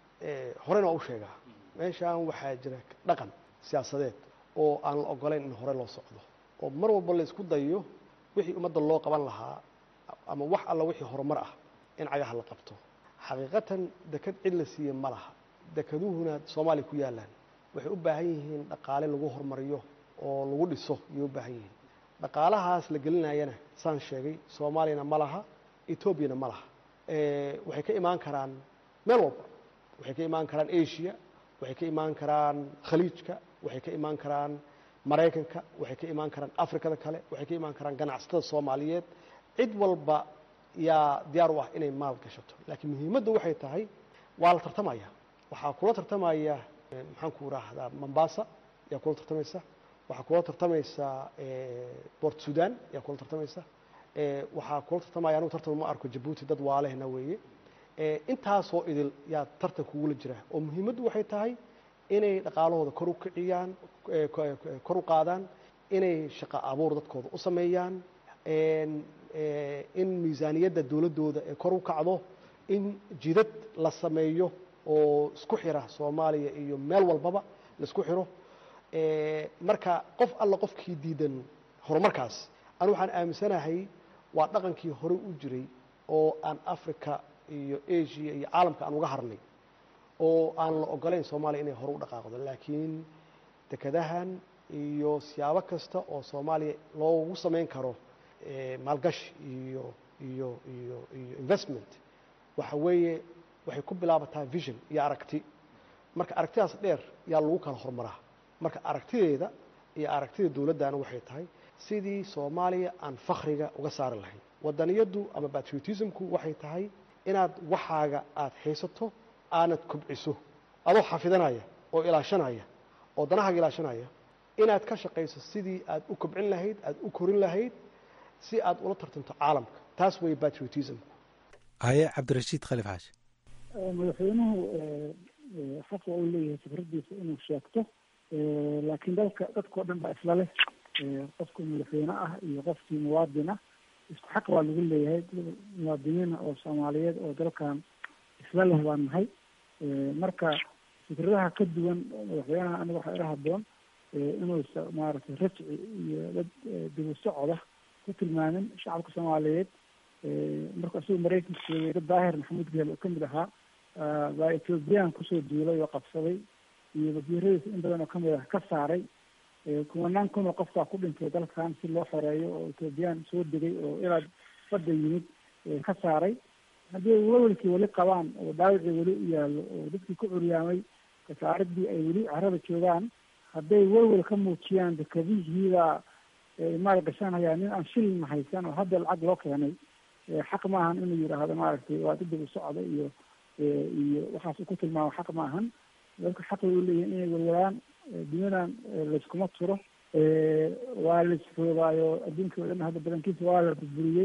horena waa u sheegaa meeshaan waxaa jira dhaqan siyaasadeed oo aan la ogolayn in hore loo socdo oo mar walba la isku dayo wixii ummadda loo qaban lahaa ama wax alla wixii horumar ah in cagaha la qabto xaqiiqatan deked cid la siiye ma laha dekeduhuna soomaaliya ku yaalaan waxay u baahan yihiin dhaqaale lagu horumariyo oo lagu dhiso ayay u baahan yihiin dhaqaalahaas la gelinayana saan sheegay soomaaliyana ma laha etoobiyana ma laha waxay ka imaan karaan meel walba waxay ka imaan karaan asia waxay ka imaan karaan khaliijka waxay ka imaan karaan maraykanka waxay ka imaan karaan afrikada kale waxay ka imaan karaan ganacsatada soomaaliyeed cid walba yaa diyaar u ah inay maal gashato laakiin muhiimadda waxay tahay waa la tartamaya waxaa kula tartamaya maxaan ku raahdaa mombasa yaa kula tartamaysa waxaa kula tartamaysa bort sudan yaa kula tartamaysa waxaa kula tartamaya anugu tartan ma arko jabuuti dad waalehna weeye intaasoo idil yaa tartan kugula jira oo muhiimaddu waxay tahay inay dhaqaalahooda kor u kiciyaan kor u qaadaan inay shaqo abuur dadkooda u sameeyaan in miisaaniyadda dowladdooda ee kor u kacdo in jidad la sameeyo oo isku xira soomaaliya iyo meel walbaba la isku xiro marka qof alla qofkii diidan horumarkaas anu waxaan aaminsanahay waa dhaqankii hore u jiray oo aan africa iyo asia iyo caalamka aan uga harnay oo aan la ogolayn soomaaliya inay hore u dhaqaaqdo laakiin dekadahan iyo siyaabo kasta oo soomaaliya loogu samayn karo maalgashi iyo iyo iyo iyo investment waxa weeye waxay ku bilaabataa vision iyo aragti marka aragtidaas dheer yaa lagu kala horumaraa marka aragtideeda iyo aragtida dowladdana waxay tahay sidii soomaaliya aan fakriga uga saari lahayn wadaniyaddu ama patriotismku waxay tahay inaad waxaaga aada haysato aanad kobciso adoo xafidanaya oo ilaashanaya oo danahaaga ilaashanaya inaad ka shaqayso sidii aad u kobcin lahayd aad u korin lahayd si aad ula tartanto caalamka taas weeye patriotismku haye cabdirashiid khaliif xaashi madaxweynuhu xaqa uu leeyahay fikradiisa inuu sheegto laakiin dalka dadkao dhan baa isla leh qofkii madaxweyne ah iyo qofkii muwaadin ah isku xaq baa lagu leeyahay muwaadiniina oo soomaaliyeed oo dalkan isla leh baan nahay marka fikradaha ka duwan madaxweynaha aniga waxaa ila haboon inuusa maaragtay rajci iyo dad dibu socoda ku tilmaamin shacabka soomaaliyeed marka isagu maraykanka joogay dad daahir maxamuud geel oo kamid ahaa baa ethoobiyan kusoo duulay oo qabsaday iyo wasiiradiisa in badan oo kamid ah ka saaray kumanaan kun oo qofkaa ku dhintay dalkan si loo xoreeyo oo ethoobiyan soo degay oo ilaa badda yimid ka saaray haddii ay welwelkii weli qabaan oo dhaawicii weli u yaallo oo dadkii ku curyaamay kasaaridii ay weli carada joogaan hadday welwel ka muujiyaan dekadihiibaa maal gashanayaan nin aan shilin haysan oo hadda lacag loo keenay xaq maahan inuu yidhaahdo maaragtay waa dadibu socda iyo iyo waxaas ku tilmaamo xaq maahan dadka xaq way uleeyihin inay welwalaan duniyadan layskuma turo waa laisroobaayo adduunka o dhan hadda badankiisa waa la burburiyey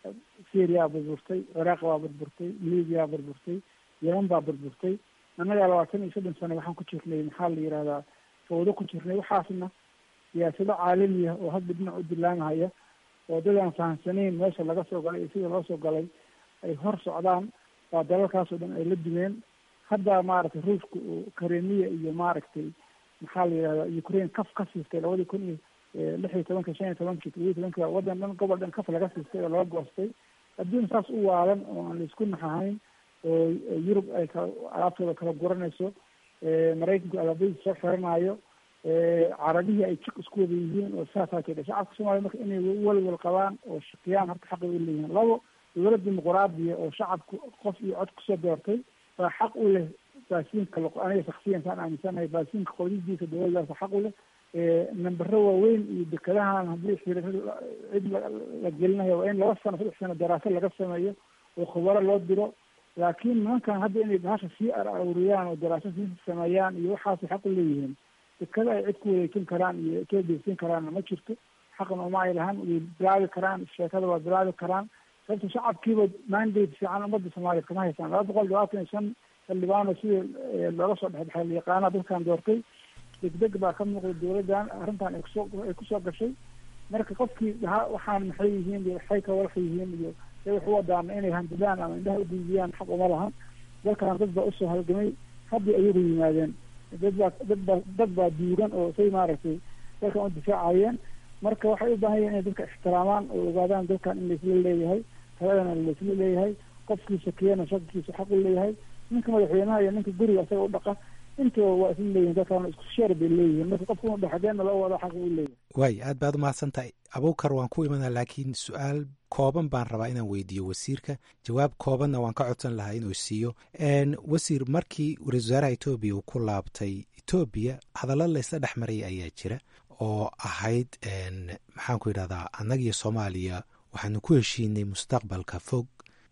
syria burburtay ciraaq baa burburtay libya burburtay yeman baa burburtay annagaa labaatan iyo soddon sano waxaan ku jirnay maxaa la yidhahdaa fawdo ku jirnay waxaasna siyaasado caalami ah oo hadda dhinac u dilaamahaya oo dad aan fahamsanayn meesha laga soo galay iyo sida loo soo galay ay hor socdaan waa dalalkaasoo dhan ay la dumeen hadda maaragtay ruushka uu karemiya iyo maaragtay maxaa la yidhahdaa ukraine kaf ka siistay labadii kun iyo lix iyo tobanka shan iyo tobankii todoba iyo tobanki waddan dhan gobol dhan kaf laga siistay oo laga goostay adduun saas u waalan oo aan laisku naxahayn oo yurub ay ka alaabtooda kala guranayso maraykanku alaabadiisa soo xiranaayo carabihii ay jiq isku wada yihiin oo saasaa jira shacabka soomaliya marka inay welwel qabaan oo shaqiyaan horta xaqay u leeyihiin labo dowlad dimuquraadiya oo shacabku qof iyo cod kusoo doortay baa xaq u leh baasiinka aniga shaksiyankaan aaminsanahay baasiinka qodidiisa dowladdaasa xaq u leh nambaro waaweyn iyo dekadahan haddii xiriir cid la gelinayo waa in laba sano saddex sano daraasad laga sameeyo oo khubaro loo diro laakiin nimankan hadda inay bahasha sii aruriyaan oo daraasad sii sameeyaan iyo waxaasay xaq u leeyihiin dekada ay cid ku wareejin karaan iyo etoobiya siin karaanna ma jirto xaqna uma ay lahan way bilaabi karaan sheekada waa bilaabi karaan sababta shacabkiiba mandate fiican ummadda soomaaliya kama haysaan laba boqol labaatan iyo shan xildhibaano sidii looga soo dhexdhexay layaqaana dadkan doortay degdeg baa ka muuqda dowladdan arrintan ay kusoo ay kusoo gashay marka qofkii dhahaa waxaan maxay yihiin iyo waxay ka walax yihiin iyo say wax u wadaana inay handilaan ama indhaha udiidiyaan xaq uma lahan dalkan dad baa usoo halgamay haddii ayagu yimaadeen dad baa dad baa dad baa diiran oo say maaragtay dalkan u difaacayeen marka waxay u baahan yihin inay dadka ixtiraamaan oo ogaadaan dalkan in laisla leeyahay taladana laisla leeyahay qofkii shakiyana shakikiisa xaq u leeyahay ninka madaxweynaha iyo ninka guriga isaga u dhaqa intaba waa isla leeyihin dadkan isku sheer bay leeyihiin marka qofka inu dhexdeena loo wado xaq u leeyahay waay aad baad umahadsan tahay abuukar waan ku imanaa laakiin su-aal kooban baan rabaa inaan weydiiyo wasiirka jawaab koobanna waan ka codsan lahaa inuu siiyo wasiir markii ra-isul wasaaraha etoobiya uu ku laabtay etoobiya hadallo laysla dhex maraya ayaa jira oo ahayd maxaan ku yidhahdaa annagiyo soomaaliya waxaanu ku heshiinay mustaqbalka fog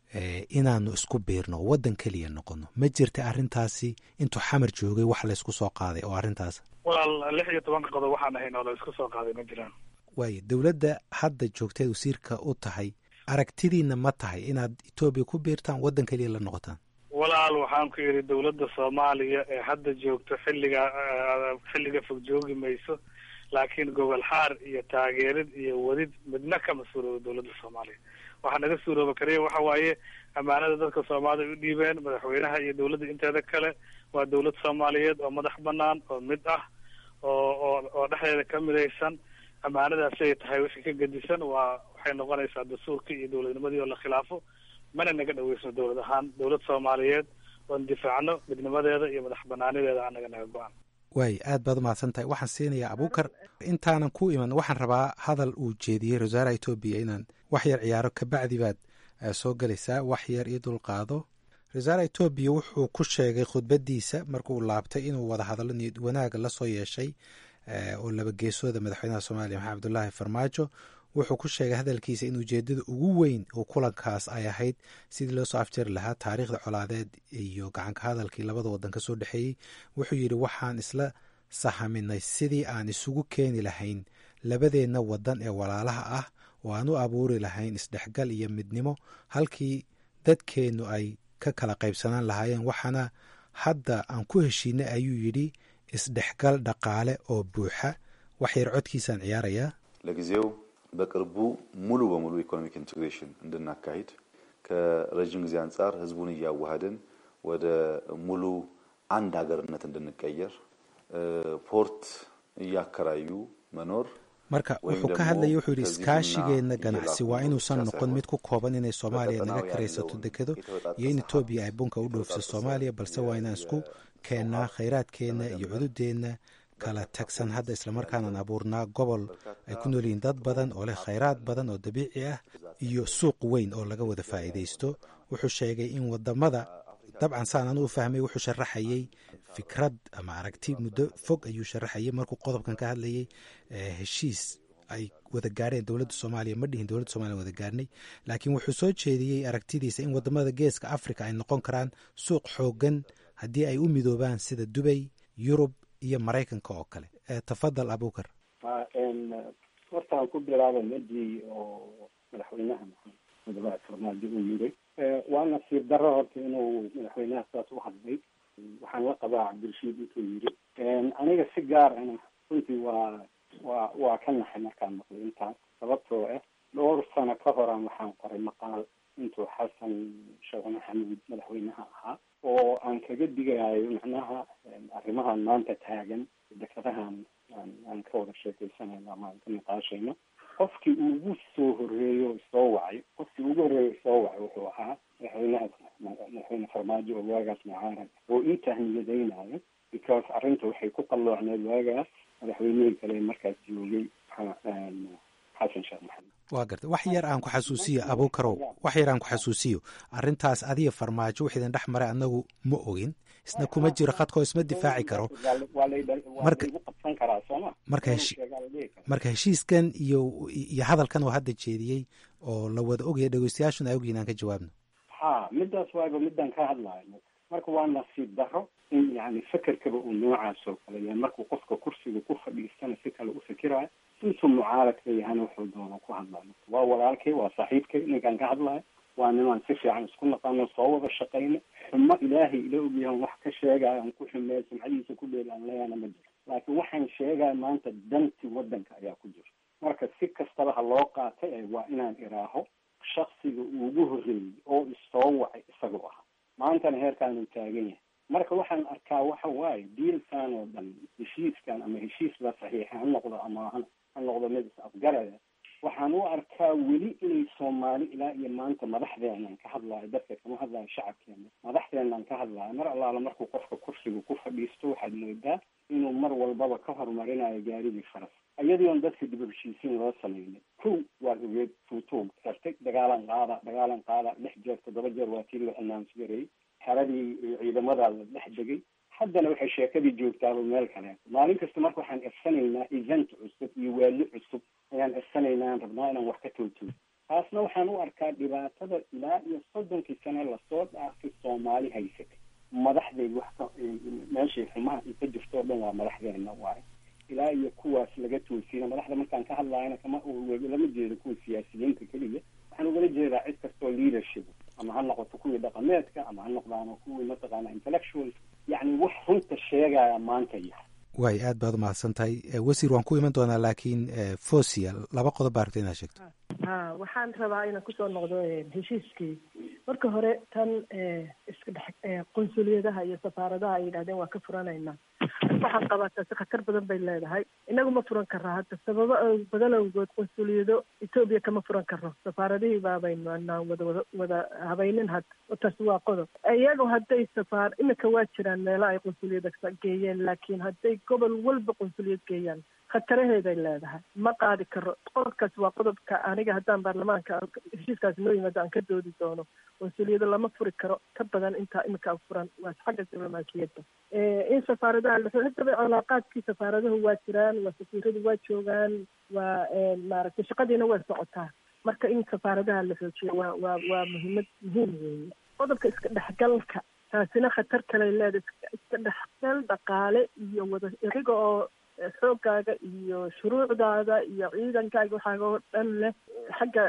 inaanu isku biirno oo waddan keliya noqono ma jirta arrintaasi intuu xamar joogay wax laysku soo qaaday oo arrintaas walaal lix iyo tobanka qodob waxaan ahayn oo la isku soo qaaday ma jiraan waayo dowladda hadda joogteed wasiirka u tahay aragtidiina ma tahay inaad etoobiya ku biirtaan waddan keliya la noqotaan walaal waxaan ku yidhi dowladda soomaaliya ee hadda joogto xilliga xilliga fog joogi mayso laakiin gobol xaar iyo taageerid iyo wadid midna kama suuroobo dowladda soomaaliya waxaa naga suurooba kaliya waxa waaye ammaanada dadka soomaalida u dhiibeen madaxweynaha iyo dowladda inteeda kale waa dowlad soomaaliyeed oo madax banaan oo mid ah oo oo oo dhexdeeda ka midaysan ammaanadaasi ay tahay wixii ka gedisan waa waxay noqonaysaa dastuurkii iyo dowladnimadii oo la khilaafo mana naga dhaweysno dowlad ahaan dowlad soomaaliyeed oon difaacno midnimadeeda iyo madax banaanideeda anaga naga go-an waay aad baad umahadsan tahay waxaan siinayaa abuukar intaanan ku iman waxaan rabaa hadal uu jeediyey ra-isul wasaaraha etoobiya inaan wax yar ciyaaro kabacdi baad soo gelaysaa wax yar io dulqaado ra-isul wasaaraha etoobiya wuxuu ku sheegay khudbadiisa markuu laabtay inuu wada hadallo niyad wanaaga la soo yeeshay oo laba geesooda madaxweynaha soomaaliya maxamed abdullaahi farmaajo wuxuu ku sheegay hadalkiisa in ujeedada ugu weyn oo kulankaas ay ahayd sidii loo soo afjari lahaa taariikhda colaadeed iyo gacanka hadalkii labada wadan ka soo dhexeeyey wuxuu yidhi waxaan isla sahaminay sidii aan isugu keeni lahayn labadeenna wadan ee walaalaha ah oo aan u abuuri lahayn isdhexgal iyo midnimo halkii dadkeennu ay ka kala qaybsanaan lahaayeen waxaana hadda aan ku heshiinay ayuu yidhi isdhexgal dhaqaale oo buuxa wax yar codkiisaan ciyaarayaa ለጊዜው በቅርቡ ሙሉ በሙሉ ኢኮኖሚክ ኢንቴግሬሽን እንድናካሂድ ከረዥም ጊዜ አንጻር ህዝቡን እያዋሃድን ወደ ሙሉ አንድ ሀገርነት እንድንቀየር ፖርት እያከራዩ መኖር marka wuxuu ka hadlayay wuxuu yidhi iskaashigeenna ganacsi waa inuusan noqon mid ku kooban inay soomaaliya naga karaysato dekedo iyo in etoobiya ay bunka u dhoofso soomaaliya balse waa inaan isku keennaa khayraadkeenna iyo cududeenna kala tagsan hadda islamarkaanaan abuurnaa gobol ay ku nool yihiin dad badan oo leh khayraad badan oo dabiici ah iyo suuq weyn oo laga wada faa'iidaysto wuxuu sheegay in wadamada dabcan saan anu u fahmay wuxuu sharaxayey fikrad ama aragti muddo fog ayuu sharaxayay markuu qodobkan ka hadlayay heshiis ay wada gaarheen dowladda soomaaliya ma dhihin dowladda somaaliya wada gaarnay laakiin wuxuu soo jeediyey aragtidiisa in wadamada geeska africa ay noqon karaan suuq xoogan haddii ay u midoobaan sida dubay yurub iyo maraykanka oo kale tafadal abukar horta aan ku bilaaba medii oo madaxweynaha madaxweynaha farmaajo uu yiri waa nasiib darro horta inuu madaxweynaha saas u hadlay waxaan la qabaa cabdirashiid intuu yiri aniga si gaar ana runtii waa waa waa ka naxay markaan maqlay intaas sababtoo ah dhowr sano ka horan waxaan qoray maqaal intuu xasan sheekh maxamuud madaxweynaha ahaa oo aan kaga digayo macnaha arrimahan maanta taagan dekradahan aan ka wada sheekeysanayno ama aan ka niqaashayno qofkii ugu soo horeeyo isoo wacay qofkii ugu horeeyo isoo wacay wuxuu ahaa madaxweynaha madaxweyne farmaajo oo waagaas mucaarad oo ii tahniyadaynayo because arrinta waxay ku qalloocneed waagaas madaxweynihii kale markaas joogay xasan sheekh maxamed waa garta wax yar aan ku xasuusiyo abuukarow wax yar aan ku xasuusiyo arrintaas adiga farmaajo wix idin dhex maray annagu ma ogin isna kuma jiro khadkoo isma difaaci karo marka marka heshi marka heshiiskan iyo iyo hadalkan oo hadda jeediyey oo la wada ogaya dhegeystayaashuna ay ogyihin aan ka jawaabno ha midaas waaba midaan ka hadlayo marka waa nasiib darro in yani fekerkaba uu noocaas oo kale yahay markuu qofka kursiga ku fadhiistana si kale u fikirayo intuu mucaaradka yahana wuxuu doona ku hadlayo waa walaalkay waa saaxiibkay ninkaan ka hadlayo waa nimaan si fiican isku naqano soo wada shaqayno xumo ilaahay ila ogyahan wax ka sheegayo aan ku xumeeyo sumcadiisa ku dheel aan leeyana ma jiro laakiin waxaan sheegaya maanta danti wadanka ayaa ku jiro marka si kastaba ha loo qaatay waa inaan iraaho shaksiga ugu horreeyey oo isoo wacay isagoo ahaa maantana heerkaanuu taagan yahay marka waxaan arkaa waxa waaye diilkan oo dhan heshiiskan ama heshiis la saxiixa ha noqdo ama ha noqdo mid is afgaraya waxaan u arkaa weli inay soomaali ilaa iyo maanta madaxdeenan ka hadlayo dadka kama hadlayo shacabkeena madaxdeenan ka hadlayo mar allaala markuu qofka kursiga ku fadhiisto waxaad moodaa inuu mar walbaba ka horumarinayo gaarigii faras iyadiion dadka dib u heshiisiin loo sameynay kow waad ogeed fuutuug sartay dagaalan qaada dagaalan qaada lix jeer toddoba jeer waa tii la announce gareeyey xeradii ciidamadaa la dhex degay haddana waxay sheekadii joogtaaba meel kale maalin kasta marka waxaan irsanaynaa event cusub iyo waali cusub ayaan irsanaynaa aan rabnaa inaan wax ka toogtooy taasna waxaan u arkaa dhibaatada ilaa iyo soddonkii sane lasoo dhaafay soomaali haysatay madaxday wax ka meeshay xumaha ay ka jirto o dhan waa madaxdeena waaye ilaa iyo kuwaas laga toosina madaxda markaan ka hadlayana kama lama jeedo kuwa siyaasiyiinta keliya waxaan ugala jeedaa cid kastoo leadership ama ha noqoto kuwii dhaqameedka ama ha noqdaano kuwii mataqaana intellectuals yacni wax runta sheegaya maanta yahay waay aad baad umahadsan tahay wasiir waan ku iman doonaa laakiin fosia laba qodob baa rabta inaad sheegto ha waxaan rabaa inaan kusoo noqdo heshiiskii marka hore tan iska dhex qunsuliyadaha iyo safaaradaha ay yidhahdeen waa ka furanaynaa waxaan qabaa taasi khatar badan bay leedahay inagu ma furan karaa hadda sababo badan awgood qunsuliyado etoobiya kama furan karo safaaradihii baabaynu anaan wada wada wada habaynin hadda taasi waa qodob iyagu hadday safaar imika waa jiraan meelo ay qunsuliyada geeyeen laakiin hadday gobol walba qunsuliyad geeyaan khataraheeday leedahay ma qaadi karo qodobkaas waa qodobka aniga haddaan baarlamaanka heshiiskaasi noo yimaado aan ka doodi doono qunsuliyado lama furi karo ka badan intaa imika furan waa xagga diblomaasiyadda in safaaradaha hadaba calaaqaadkii safaaradahu waa jiraan waa safiiradu waa joogaan waa maaragtay shaqadiina way socotaa marka in safaaradaha la xoojiyo waa waa waa muhiimad muhiim weeye qodobka iska dhexgalka taasina khatar kale leedahay iska dhexgal dhaqaale iyo wada iriga oo xoogaaga iyo shuruucdaada iyo ciidankaaga waxaaga oo dhan leh xagga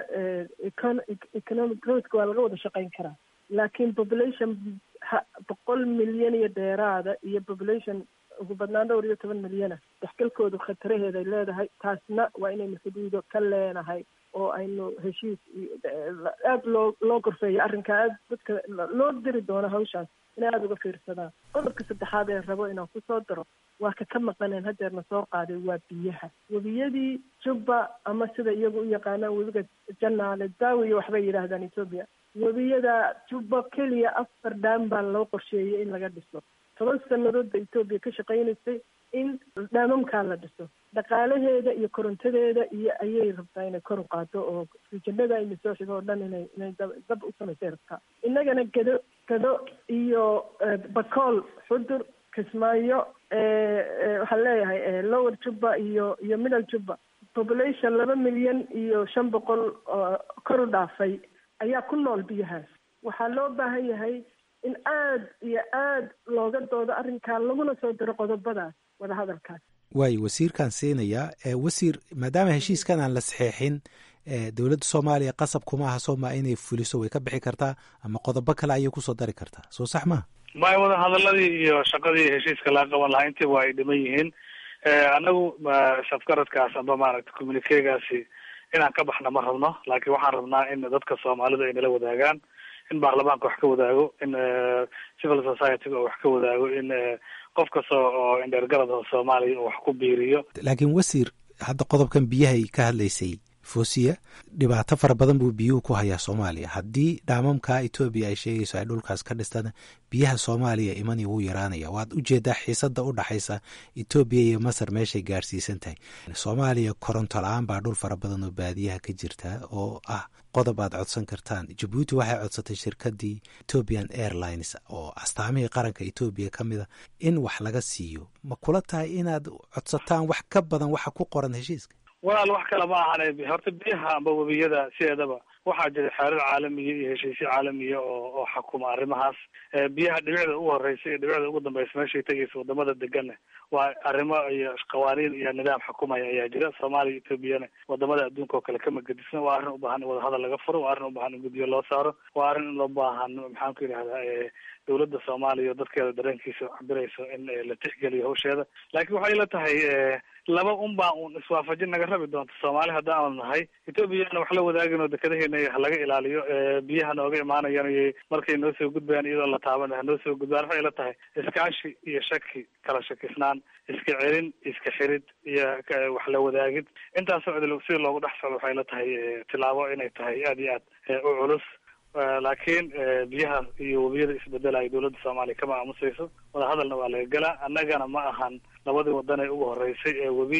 economic growthka waa laga wada shaqayn karaa laakiin population boqol milyan iyo dheeraada iyo population ugu badnaan dhowr iyo toban milyana dexgalkoodu khataraheeday leedahay taasna waa inaynu xuduudo ka leenahay oo aynu heshiis aada loo loo gorfeeyo arrinkaa aad dadka loo diri doono hawshaas inay aada uga fiirsadaan qodobka saddexaad ee rabo inaan kusoo daro waa ka ka maqaneen hadeerna soo qaaday waa biyaha webiyadii jubba ama sida iyagu u yaqaanaan webiga janaale daawiyo waxbay yidhaahdaan etoobiya webiyada jubba keliya afar dhaam baa loo qorsheeyey in laga dhiso toban sanadoodba etoobiya ka shaqaynaysay in dhaamamkaa la dhiso dhaqaalaheeda iyo korontadeeda iyo ayay rabtaa inay kor u qaado oo rijanada ayna soo xigo oo dhan inay inay dab u samaysay rabtaa innagana gado gado iyo bakool xudur kismaayo waxaan leeyahay lower jubba iyo iyo middle jubba population laba milyan iyo shan boqol oo kor u dhaafay ayaa ku nool biyahaas waxaa loo baahan yahay in aada iyo aada looga doodo arrinkaa laguna soo diro qodobadaas wadahadalkaas waayo wasiirkaan siinayaa wasiir maadaama heshiiskan aan la saxeexin dowladda soomaaliya qasab kuma aha sooma inay fuliso way ka bixi kartaa ama qodobo kale ayay kusoo dari kartaa soo sax maha maya wada hadaladii iyo shaqadii heshiiska laga qaban lahaa intiiba ay dhiman yihiin anagu safgaradkaas amba maaragta communikegaasi inaan ka baxna ma rabno laakiin waxaan rabnaa in dadka soomaalidu ay nala wadaagaan in baarlamaanka wax ka wadaago in civil society-ga wax ka wadaago in qof kasta oo indheergarada soomaaliya uu wax ku biiriyo laakiin wasiir hadda qodobkan biyahay ka hadlaysay foosiya dhibaato fara badan buu biyuhu ku hayaa soomaaliya haddii dhaamamka etoobiya ay sheegayso ay dhulkaas ka dhistaan biyaha soomaaliya imani wuu yaraanaya waad ujeedaa xiisada u dhaxaysa etoobiya iyo masar meeshay gaarsiisan tahay soomaaliya koronto la-aan baa dhul fara badan oo baadiyaha ka jirta oo ah qodob aad codsan kartaan jabuuti waxay codsatay shirkadii ethiopian airlines oo astaamihii qaranka etoobiya ka mida in wax laga siiyo ma kula tahay inaad codsataan wax ka badan waxa ku qoran heshiiska walaal wax kale ma ahan horta biyaha amba webiyada sideedaba waxaa jira xeerar caalamiya iyo heshiisyo caalamiya oo oo xakuma arrimahaas biyaha dhibicda ugu horeysa iyo dhibicda ugu dambeysa meeshay tegaysa wadamada degana waa arrimo iyo qawaaniin iyo nidaam xukumaya ayaa jira soomaaliya etoobiyana wadamada adduunka oo kale kama gedisna waa arrin ubaahan in wadahadal laga furo waa arrin ubaahan in guddiyo loo saaro waa arrin in loo baahan maxaan ku yidhahdaa dowladda soomaaliya oo dadkeeda dareenkiisa cabirayso in la tixgeliyo hawsheeda laakiin waxay la tahay laba un baa un iswaafajin naga rabi doonta soomaali haddaanu nahay etoobiyana wax la wadaagin oo dekadaheena halaga ilaaliyo biyaha nooga imaanayaan markay noo soo gudbayaan iyadoo la taaban hanoo soo gudbaan waxay la tahay iskaashi iyo shaki kala shakisnaan iska celin iska xirid iyo wax la wadaagid intaasoo cid sida loogu dhex socdo waxay la tahay tilaabo inay tahay aada iyo aad u culus laakiin biyaha iyo webiyada isbedelaya dowladda soomaaliya kama aamusayso wadahadalna waa laga gelaa annagana ma ahan labadii wadan ee ugu horeysay ee webi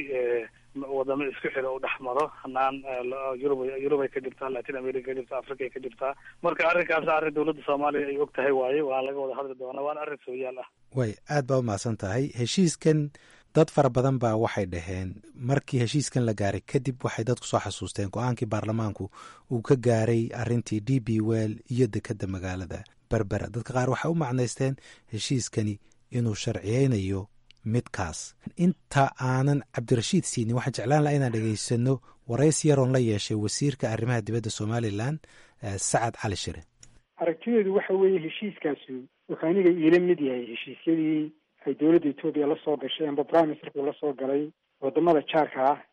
wadamo isku xira u dhex maro hanaan yurub yurubay ka jirtaa latin america ka jirtaa africa ay ka jirtaa marka arrinkaas arrin dowladda soomaaliya ay og tahay waaye waa laga wada hadli doonaa waana arrin sooyaal ah way aad baa umahadsan tahay heshiiskan dad fara badan baa waxay dhaheen markii heshiiskan la gaaray kadib waxay dadku soo xasuusteen go-aankii baarlamaanku uu ka gaaray arintii d b well iyo dekeda magaalada berbera dadka qaar waxay u macnaysteen heshiiskani inuu sharciyeynayo midkaas inta aanan cabdirashiid siinin waxaan jeclaan laha inaan dhegeysano warays yaroon la yeeshay wasiirka arrimaha dibadda somalilan sacad cali shire aragtideedu waxa weeye heshiiskaasi wuxuu aniga iila mid yahay heshiisyadii ay dowladda etoobiya la soo gashay amba prime ministerku la soo galay wadamada jaarka ah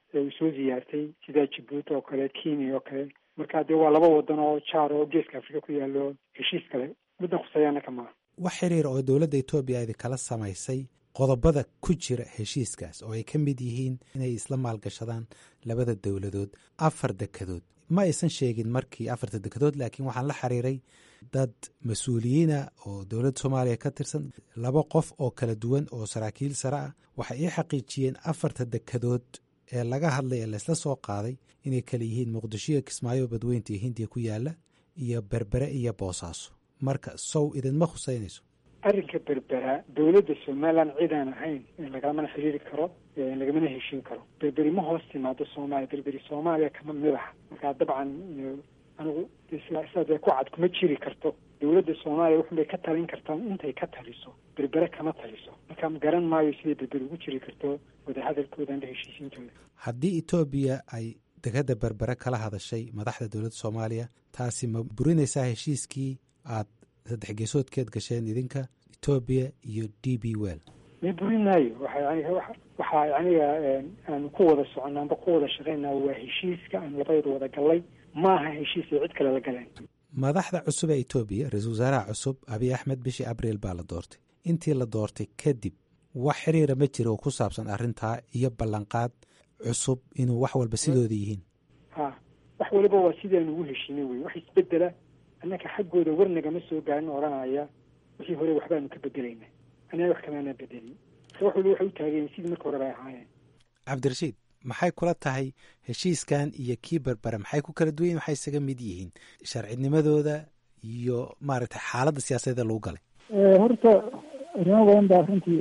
uu soo ziyaartay sida jabuuti oo kale kenya oo kale marka dee waa laba wadan oo jaar oo geeska afrika ku yaalo heshiis kale middan khuseeyaana ka maaha wax xiriir oo dowladda etoobiya idi kala samaysay qodobada ku jira heshiiskaas oo ay ka mid yihiin inay isla maalgashadaan labada dowladood afar dekedood ma aysan sheegin markii afarta dekedood laakiin waxaan la xiriiray dad mas-uuliyiina oo dowladda soomaaliya ka tirsan laba qof oo kala duwan oo saraakiil sare ah waxay ii xaqiijiyeen afarta dekedood ee laga hadlay ee laysla soo qaaday inay kala yihiin muqdishoiyo kismaayo badweynta iyo hindiya ku yaala iyo berbere iyo boosaaso marka sow idinma khuseynayso arrinka berbera dowladda somaliland cid aan ahayn lagamana xiriiri karo lagamana heshiin karo berberi ma hoos timaado soomaaliya berberi soomaaliya kama mid aha markaa dabcan anigu sidaas ku cad kuma jiri karto dowladda soomaaliya wuxunbay ka talin kartaa intay ka taliso berbere kama taliso marka garan maayo siday berberi ugu jiri karto wadahadalkoodan la heshiisiintooda haddii etoobiya ay degada berbere kala hadashay madaxda dowladda soomaaliya taasi ma burinaysaa heshiiskii aad saddex geesoodkeed gasheen idinka etoobiya iyo d b well ma burin maayo waxa waxaa aniga aanu ku wada soconnaa amba ku wada shaqaynaa waa heshiiska aan labaydu wada gallay maaha heshiis ay cid kale la galeen madaxda cusub ee etoobiya ra-iisul wasaaraha cusub abiy axmed bishii abriil baa la doortay intii la doortay kadib wax xiriira ma jira oo ku saabsan arrintaa iyo ballanqaad cusub inuu wax walba sidooda yihiin ha wax waliba waa sidaanu ugu heshiinay wey wax isbedela annaka xaggooda warnagama soo gaarin odhanaya wixii hore waxbaanu ka bedelayna anaa wax kamaana bedelin marka wax waliba waxay u taageen sidii marka hore bay ahaayeen cabdirashiid maxay kula tahay heshiiskan iyo kii berbere maxay ku kala duwan waxay isaga mid yihiin sharcinimadooda iyo maaragtay xaaladda siyaasadeeda lagu galay horta arrimo badan baa runtii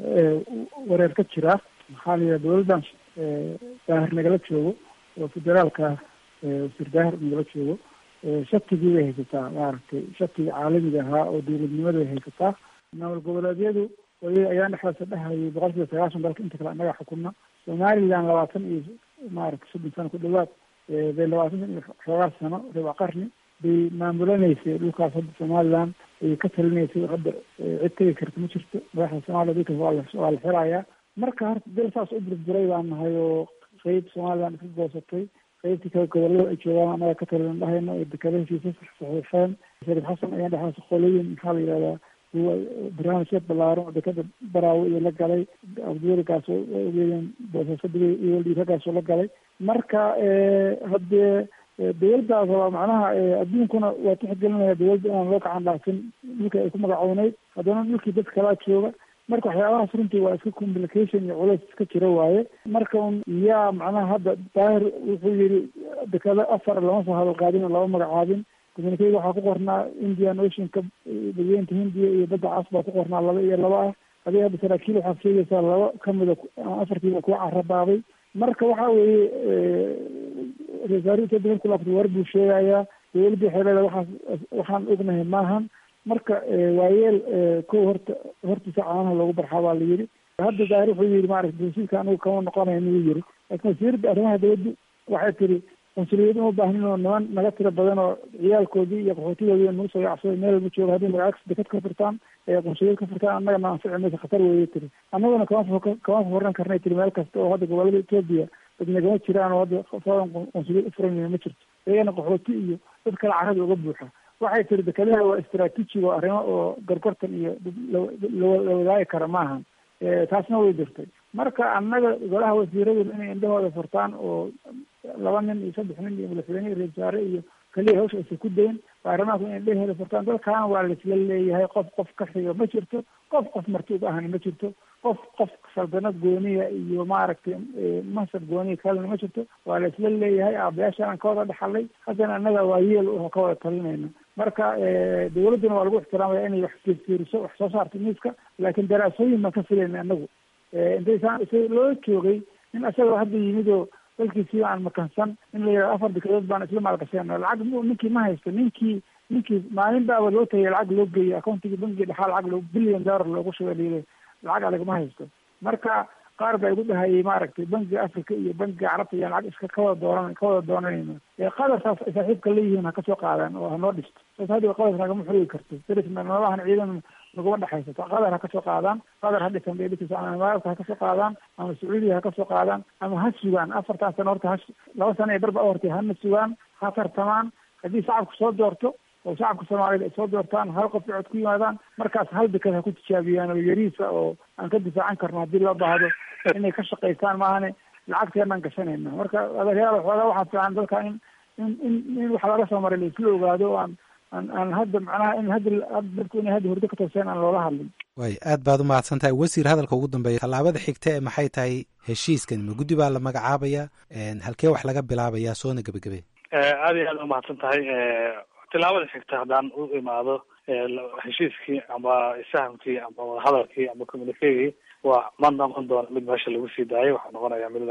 wareer ka jira maxaa la yidhaha dowladdan daahir nagala joogo oo federaalka wasiir daahir nagala joogo shatigii bay haysataa maaragtay shatigii caalamiga ahaa oo dowladnimada bay haysataa maamul goboleedyadu wali ayaan dhexdaasa dhehayay boqol kiiba sagaashan dalka inta kale annaga xukunna somaliland labaatan iyo maaragtay soddon sano ku dhawaad bay labaatan iyo xoogaa sano riba qarni bay maamulanaysay dhulkaas hadda somaliland ay ka talinaysay hadda cid tegi karta ma jirto madaxda soomaaliya dalkaas waa la waa la xirayaa marka horta dal saas u burburay baan nahay oo qeyb somaliland iska goosatay qaybtii kale gobolada ay joogaan annaga ka talinan dhahayno ee dekada heshiisa saxiixeen shariif xasan ayaan dhexdaas qolooyin maxaa la yidhahdaa barnaamijkeed ballaaran oo dekada baraawo iyo la galay abdiweligaas ogeedeen boosaasadii iyo dhiiragaasoo la galay marka haddee dowladdaas waa macnaha adduunkuna waa tixgelinaya dowladda inaan loo gacan dhaafin dhulka ay ku magacowneyd haddana dhulkii dad kalaa jooga marka waxyaabahaas runtii waa iska complication iyo culays iska jira waaye marka un yaa macnaha hadda daahir wuxuu yidhi dekado afar lama soo hadal qaadin oo lama magacaabin communicada waxaa ku qornaa indian oceanka badweynta hindiya iyo badda cas baa ku qornaa laba iyo laba ah adiga hadda saraakiil waxaad sheegaysaa laba kamida afartiiba kuwa carabaabay marka waxa weeye rasaarita daban kulaabta war buu sheegayaa dowladda waxay leedahay waxaas waxaan ognahay maahan marka waayeel kow horta hortiisa caanaha loogu barxaa baa la yidhi hadda daahir wuxuu yidhi maaragta heshiiska anigu kama noqonayo inuu yidhi laakiin wasiiradda arrimaha dowladdu waxay tiri qunsuliyad uma baahnin oo niman naga tiro badan oo ciyaalkoodii iyo qaxootigoodii nagu soo yacsaday meel walba jooga haddii magacagsi dekad ka furtaan ee qunsuliyad ka furtaan annagana anfici maysa khatar weeye tiri annaguna kama kama furan karnay tiri meel kasta oo hadda gobolada etoobiya dad nagama jiraan oo hadda foodan qunsuliyad ufuran ma jirto iyagana qaxooti iyo dad kale carada uga buuxa waxay tiri dekadaha waa istraatiiji oo arrimo oo gorgortan iyo la wadaagi kara maahan taasna way jirtay marka annaga golaha wasiiradu inay indhahooda furtaan oo laba nin iyo saddex nin iyo madaxweyne iyo ra-isul wasaare iyo kaliya hawsha aysa ku dayn baarlamaanku inay indhaheeda furtaan dalkan waa laisla leeyahay qof qof ka xiga ma jirto qof qof marti uga ahna ma jirto qof qof saldanad gooniya iyo maaragtay mansab gooniya kalena ma jirto waa laisla leeyahay aabayaashan aan ka wada dhaxalay haddana annaga waa yeel oo ka wada talinayna marka dowladduna waa lagu ixtiraamaya inay wax fiirfiiriso wax soo saarto miiska laakiin daraasooyin baan ka filayna anagu intaysaan isa loo joogay in isagoo hadda yimid oo dalkiisii aan makansan in la yidhahdo afar dekadood baan isla maalgasheen lacag ninkii ma haysto ninkii ninkii maalin baaba loo tagay lacag loo geeyey accountigii bankiga dhexaa lacag loo billion dollar loogu shubay layidhi lacag adag ma haysto marka qaar baa igu dhahayay maaragtay bankiga africa iyo bankiga carabta iyo lacag iska kawada dooran kawada doonanayno ee qadarkaas saaxiibka leeyihiin ha kasoo qaadaan oo hanoo dhisto saas hadda qadarka nagama xurigi karto darisna nololahan ciidan laguma dhexaysato qatar ha kasoo qaadaan qatar ha dhisan bay dhisi ama imaaraadka ha kasoo qaadaan ama sacuudiya ha kasoo qaadaan ama ha sugaan afartan sano horta ha laba sano ee barba hortay hana sugaan ha tartamaan haddii shacabku soo doorto oo shacabka soomaaliyed ay soo doortaan hal qof cod ku yimaadaan markaas hal deked ha ku tijaabiyaan oo yariisa oo aan ka difaacan karno haddii loo baahdo inay ka shaqaystaan maahane lacagteenaan gashanayna marka adeeryaal waxoogaa waxaa fiican dalka in in in in wax laga soo maray laisla ogaado o aan aan aan hadda macnaha in hadda dadku inay hadda hurdo ka tooseen aan loola hadlin waay aad baad u mahadsan tahay wasiir hadalka ugu dambeeya tallaabada xigta ee maxay tahay heshiiskan ma guddi baa la magacaabaya halkee wax laga bilaabayaa soona gebagabe aad iyo aad umahadsan tahay tilaabada xigta haddaan u imaado heshiiskii ama isfahamkii ama wadahadalkii ama communicagii waa ma noqon doona mid meesha lagu sii daayo waxaa noqonaya mid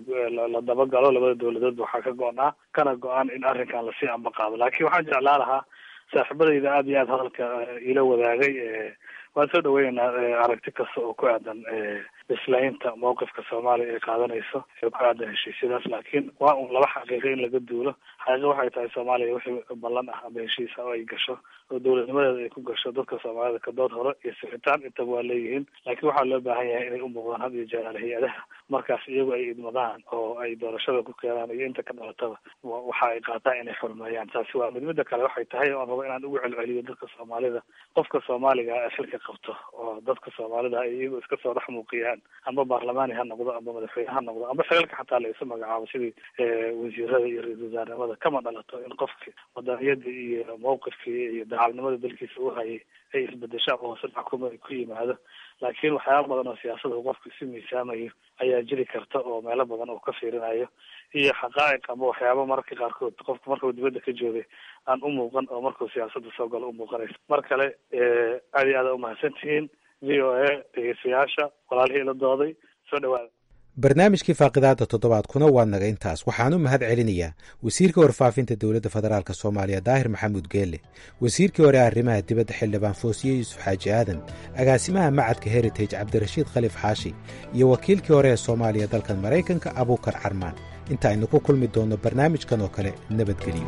la dabagalo labada dawladood waxaa ka go-naa kana go-aan in arrinkan lasii ambaqaado laakiin waxaan jeclaa lahaa saaxiibadayda aad iyo aad hadalka ila wadaagay waan soo dhaweyneynaa aragti kasta oo ku aadan bislaynta mawqifka soomaaliya ay qaadanayso ee ku aadan heshiisyadaas laakiin waa un laba xaqiiqo in laga duulo xaqiiqo waxay tahay soomaaliya wixii ballan ah ama heshiis ah oo ay gasho oo dowladnimadeeda ay ku gasho dadka soomaalida kadood hore iyo sixitaan intaba waa leeyihiin laakiin waxaa loo baahan yahay inay u muuqdaan had iyo jeer hay-adaha markaas iyagu ay idmadaan oo ay doorashada ku keenaan iyo inta ka dhalataba waxa ay qaataan inay xurmeeyaan taasi waa mid mida kale waxay tahay oon rabo inaan ugu celceliyo dadka soomaalida qofka soomaaliga ee xilka qabto oo dadka soomaalida ay iyagu iska soo dhex muuqiyaan ama baarlamaani ha noqdo ama madaxweyne ha noqdo ama xilalka xataa la isu magacaabo sidii wasiirada iyo ra-isul wasaarnimada kama dhalato in qofki wadaniyada iyo mawqifkii iyo dacalnimada dalkiisa u hayay ay isbedesho ama hoose xukuma ay ku yimaado laakiin waxyaaba badan oo siyaasada uu qofku isu miisaamayo ayaa jiri karta oo meelo badan oo ka fiirinayo iyo xaqaa'iq ama waxyaaba mararka qaarkood qofku markuu dibadda ka joogay aan u muuqan oo markuu siyaasadda soo galo u muuqanaysa mar kale aad iyo aada umahadsan tihiin v o a dhegeystayaasha walaalihii la dooday soo dhawaada barnaamijkii faaqidaada toddobaadkuna waa naga intaas waxaan u mahad celinayaa wasiirka warfaafinta dowladda federaalk soomaaliya daahir maxamuud geelle wasiirkii hore arrimaha dibadda xildhibaan foosiye yuusuf xaaji aadan agaasimaha macadka heritage cabdirashiid khalif xaashi iyo wakiilkii hore ee soomaaliya dalkan maraykanka abuukar carmaan inta aynu ku kulmi doonno barnaamijkan oo kale nabadgelyo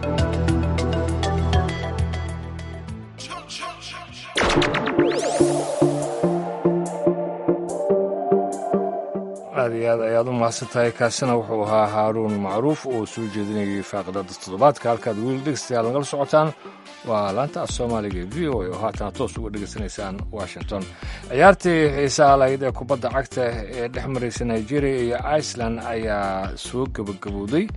aad iyo aad ayaad u mahadsan tahay kaasina wuxuu ahaa haaruun macruuf oo soo jeedinayay faaqidada toddobaadka halkaad weli dhegeystayaal nagala socotaan waa laanta af soomaaliga e v o a oo haatana toos uga dhegeysanaysaan washington ciyaartii xiisaha lahayd ee kubadda cagta ee dhex maraysa nigeria iyo iceland ayaa soo gebagabowday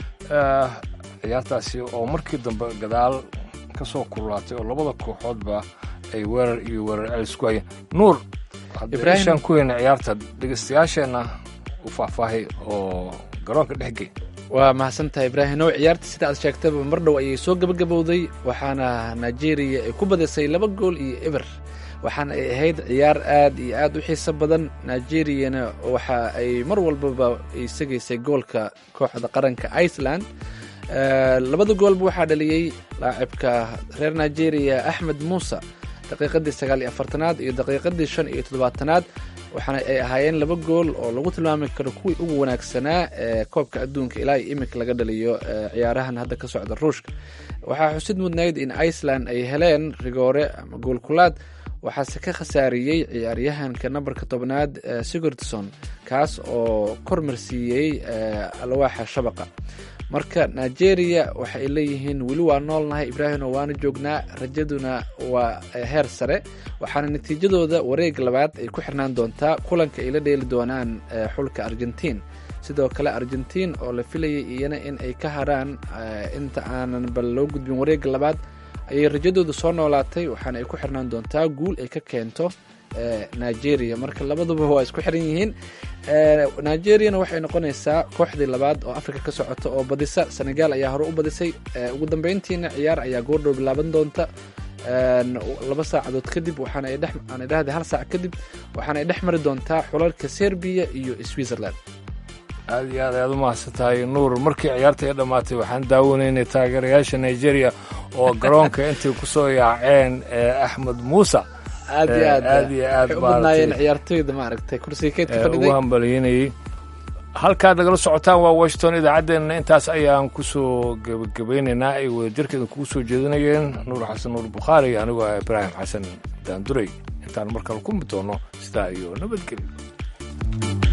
ciyaartaasi oo markii dambe gadaal ka soo kululaatay oo labada kooxoodba ay weerar iyo weerar celis ku hayeen nuur haddishaan ku weyna ciyaarta dhegeystayaasheenna u faahfaahay oo garoonka dhex gey waa mahadsantahay ibraahimow ciyaarta sida aad sheegtaba mar dhow ayay soo gebagabowday waxaana nigeria ay ku badisay laba gool iyo eber waxaana ay ahayd ciyaar aad iyo aad u xiiso badan nigeriyana waxa ay mar walbaba ay segaysay goolka kooxda qaranka iceland labada goolba waxaa dhaliyey laacibka reer nigeria axmed muuse daqiiqadii sagaal iyo afartanaad iyo daqiiqadii shan iyo toddobaatanaad waxaana ay ahaayeen laba gool oo lagu tilmaami karo kuwii ugu wanaagsanaa ee koobka adduunka ilaa iyo iminka laga dhaliyo ciyaarahan hadda ka socda ruushka waxaa xusid mudnayd in iceland ay heleen rigoore ama goolkulaad waxaase ka khasaariyey ciyaaryahanka nambarka tobnaad sigurdsson kaas oo kormarsiiyey alwaaxa shabaqa marka nigeria waxa ay leeyihiin weli waa noolnahay ibraahimo waana joognaa rajaduna waa heer sare waxaana natiijadooda wareeg labaad ay ku xirnaan doontaa kulanka ay la dheeli doonaan xulka argentiin sidoo kale argentiin oo la filayay iyana in ay ka haraan inta aanan bal loo gudbin wareega labaad ayay rajadooda soo noolaatay waxaana ay ku xirnaan doontaa guul ay ka keento nigeria marka labaduba waa isku xiran yihiin nigeriana waxay noqonaysaa kooxdii labaad oo africa ka socota oo badisa senegal ayaa hore u badisay ugu dambeyntiina ciyaar ayaa goordhow bilaaban doonta laba saacadood kadib waxaana ay aan idhahda hal saac kadib waxaana ay dhex mari doontaa xulalka serbiya iyo switzerland aad iyo aad ayaad u mahadsan tahay nuur markii ciyaarta ay dhammaatay waxaan daawanaynay taageerayaasha nigeria oo garoonka intay ku soo yaaceen axmed muuse aad iyo aad aad iyo aad waxay u badnaayeen ciyaartoyda maaragtay kursiga keydka ugu fadhiday hambalyeynayey halkaad nagala socotaan waa washington idaacaddeenna intaas ayaan kusoo gebagabeynaynaa ay wadajirkeeda kugu soo jeedinayeen nuur xasan nuur bukhaari anigoo ah ibraahim xasan daanduray intaan markale ku mid doono sidaa iyo nabadgelyo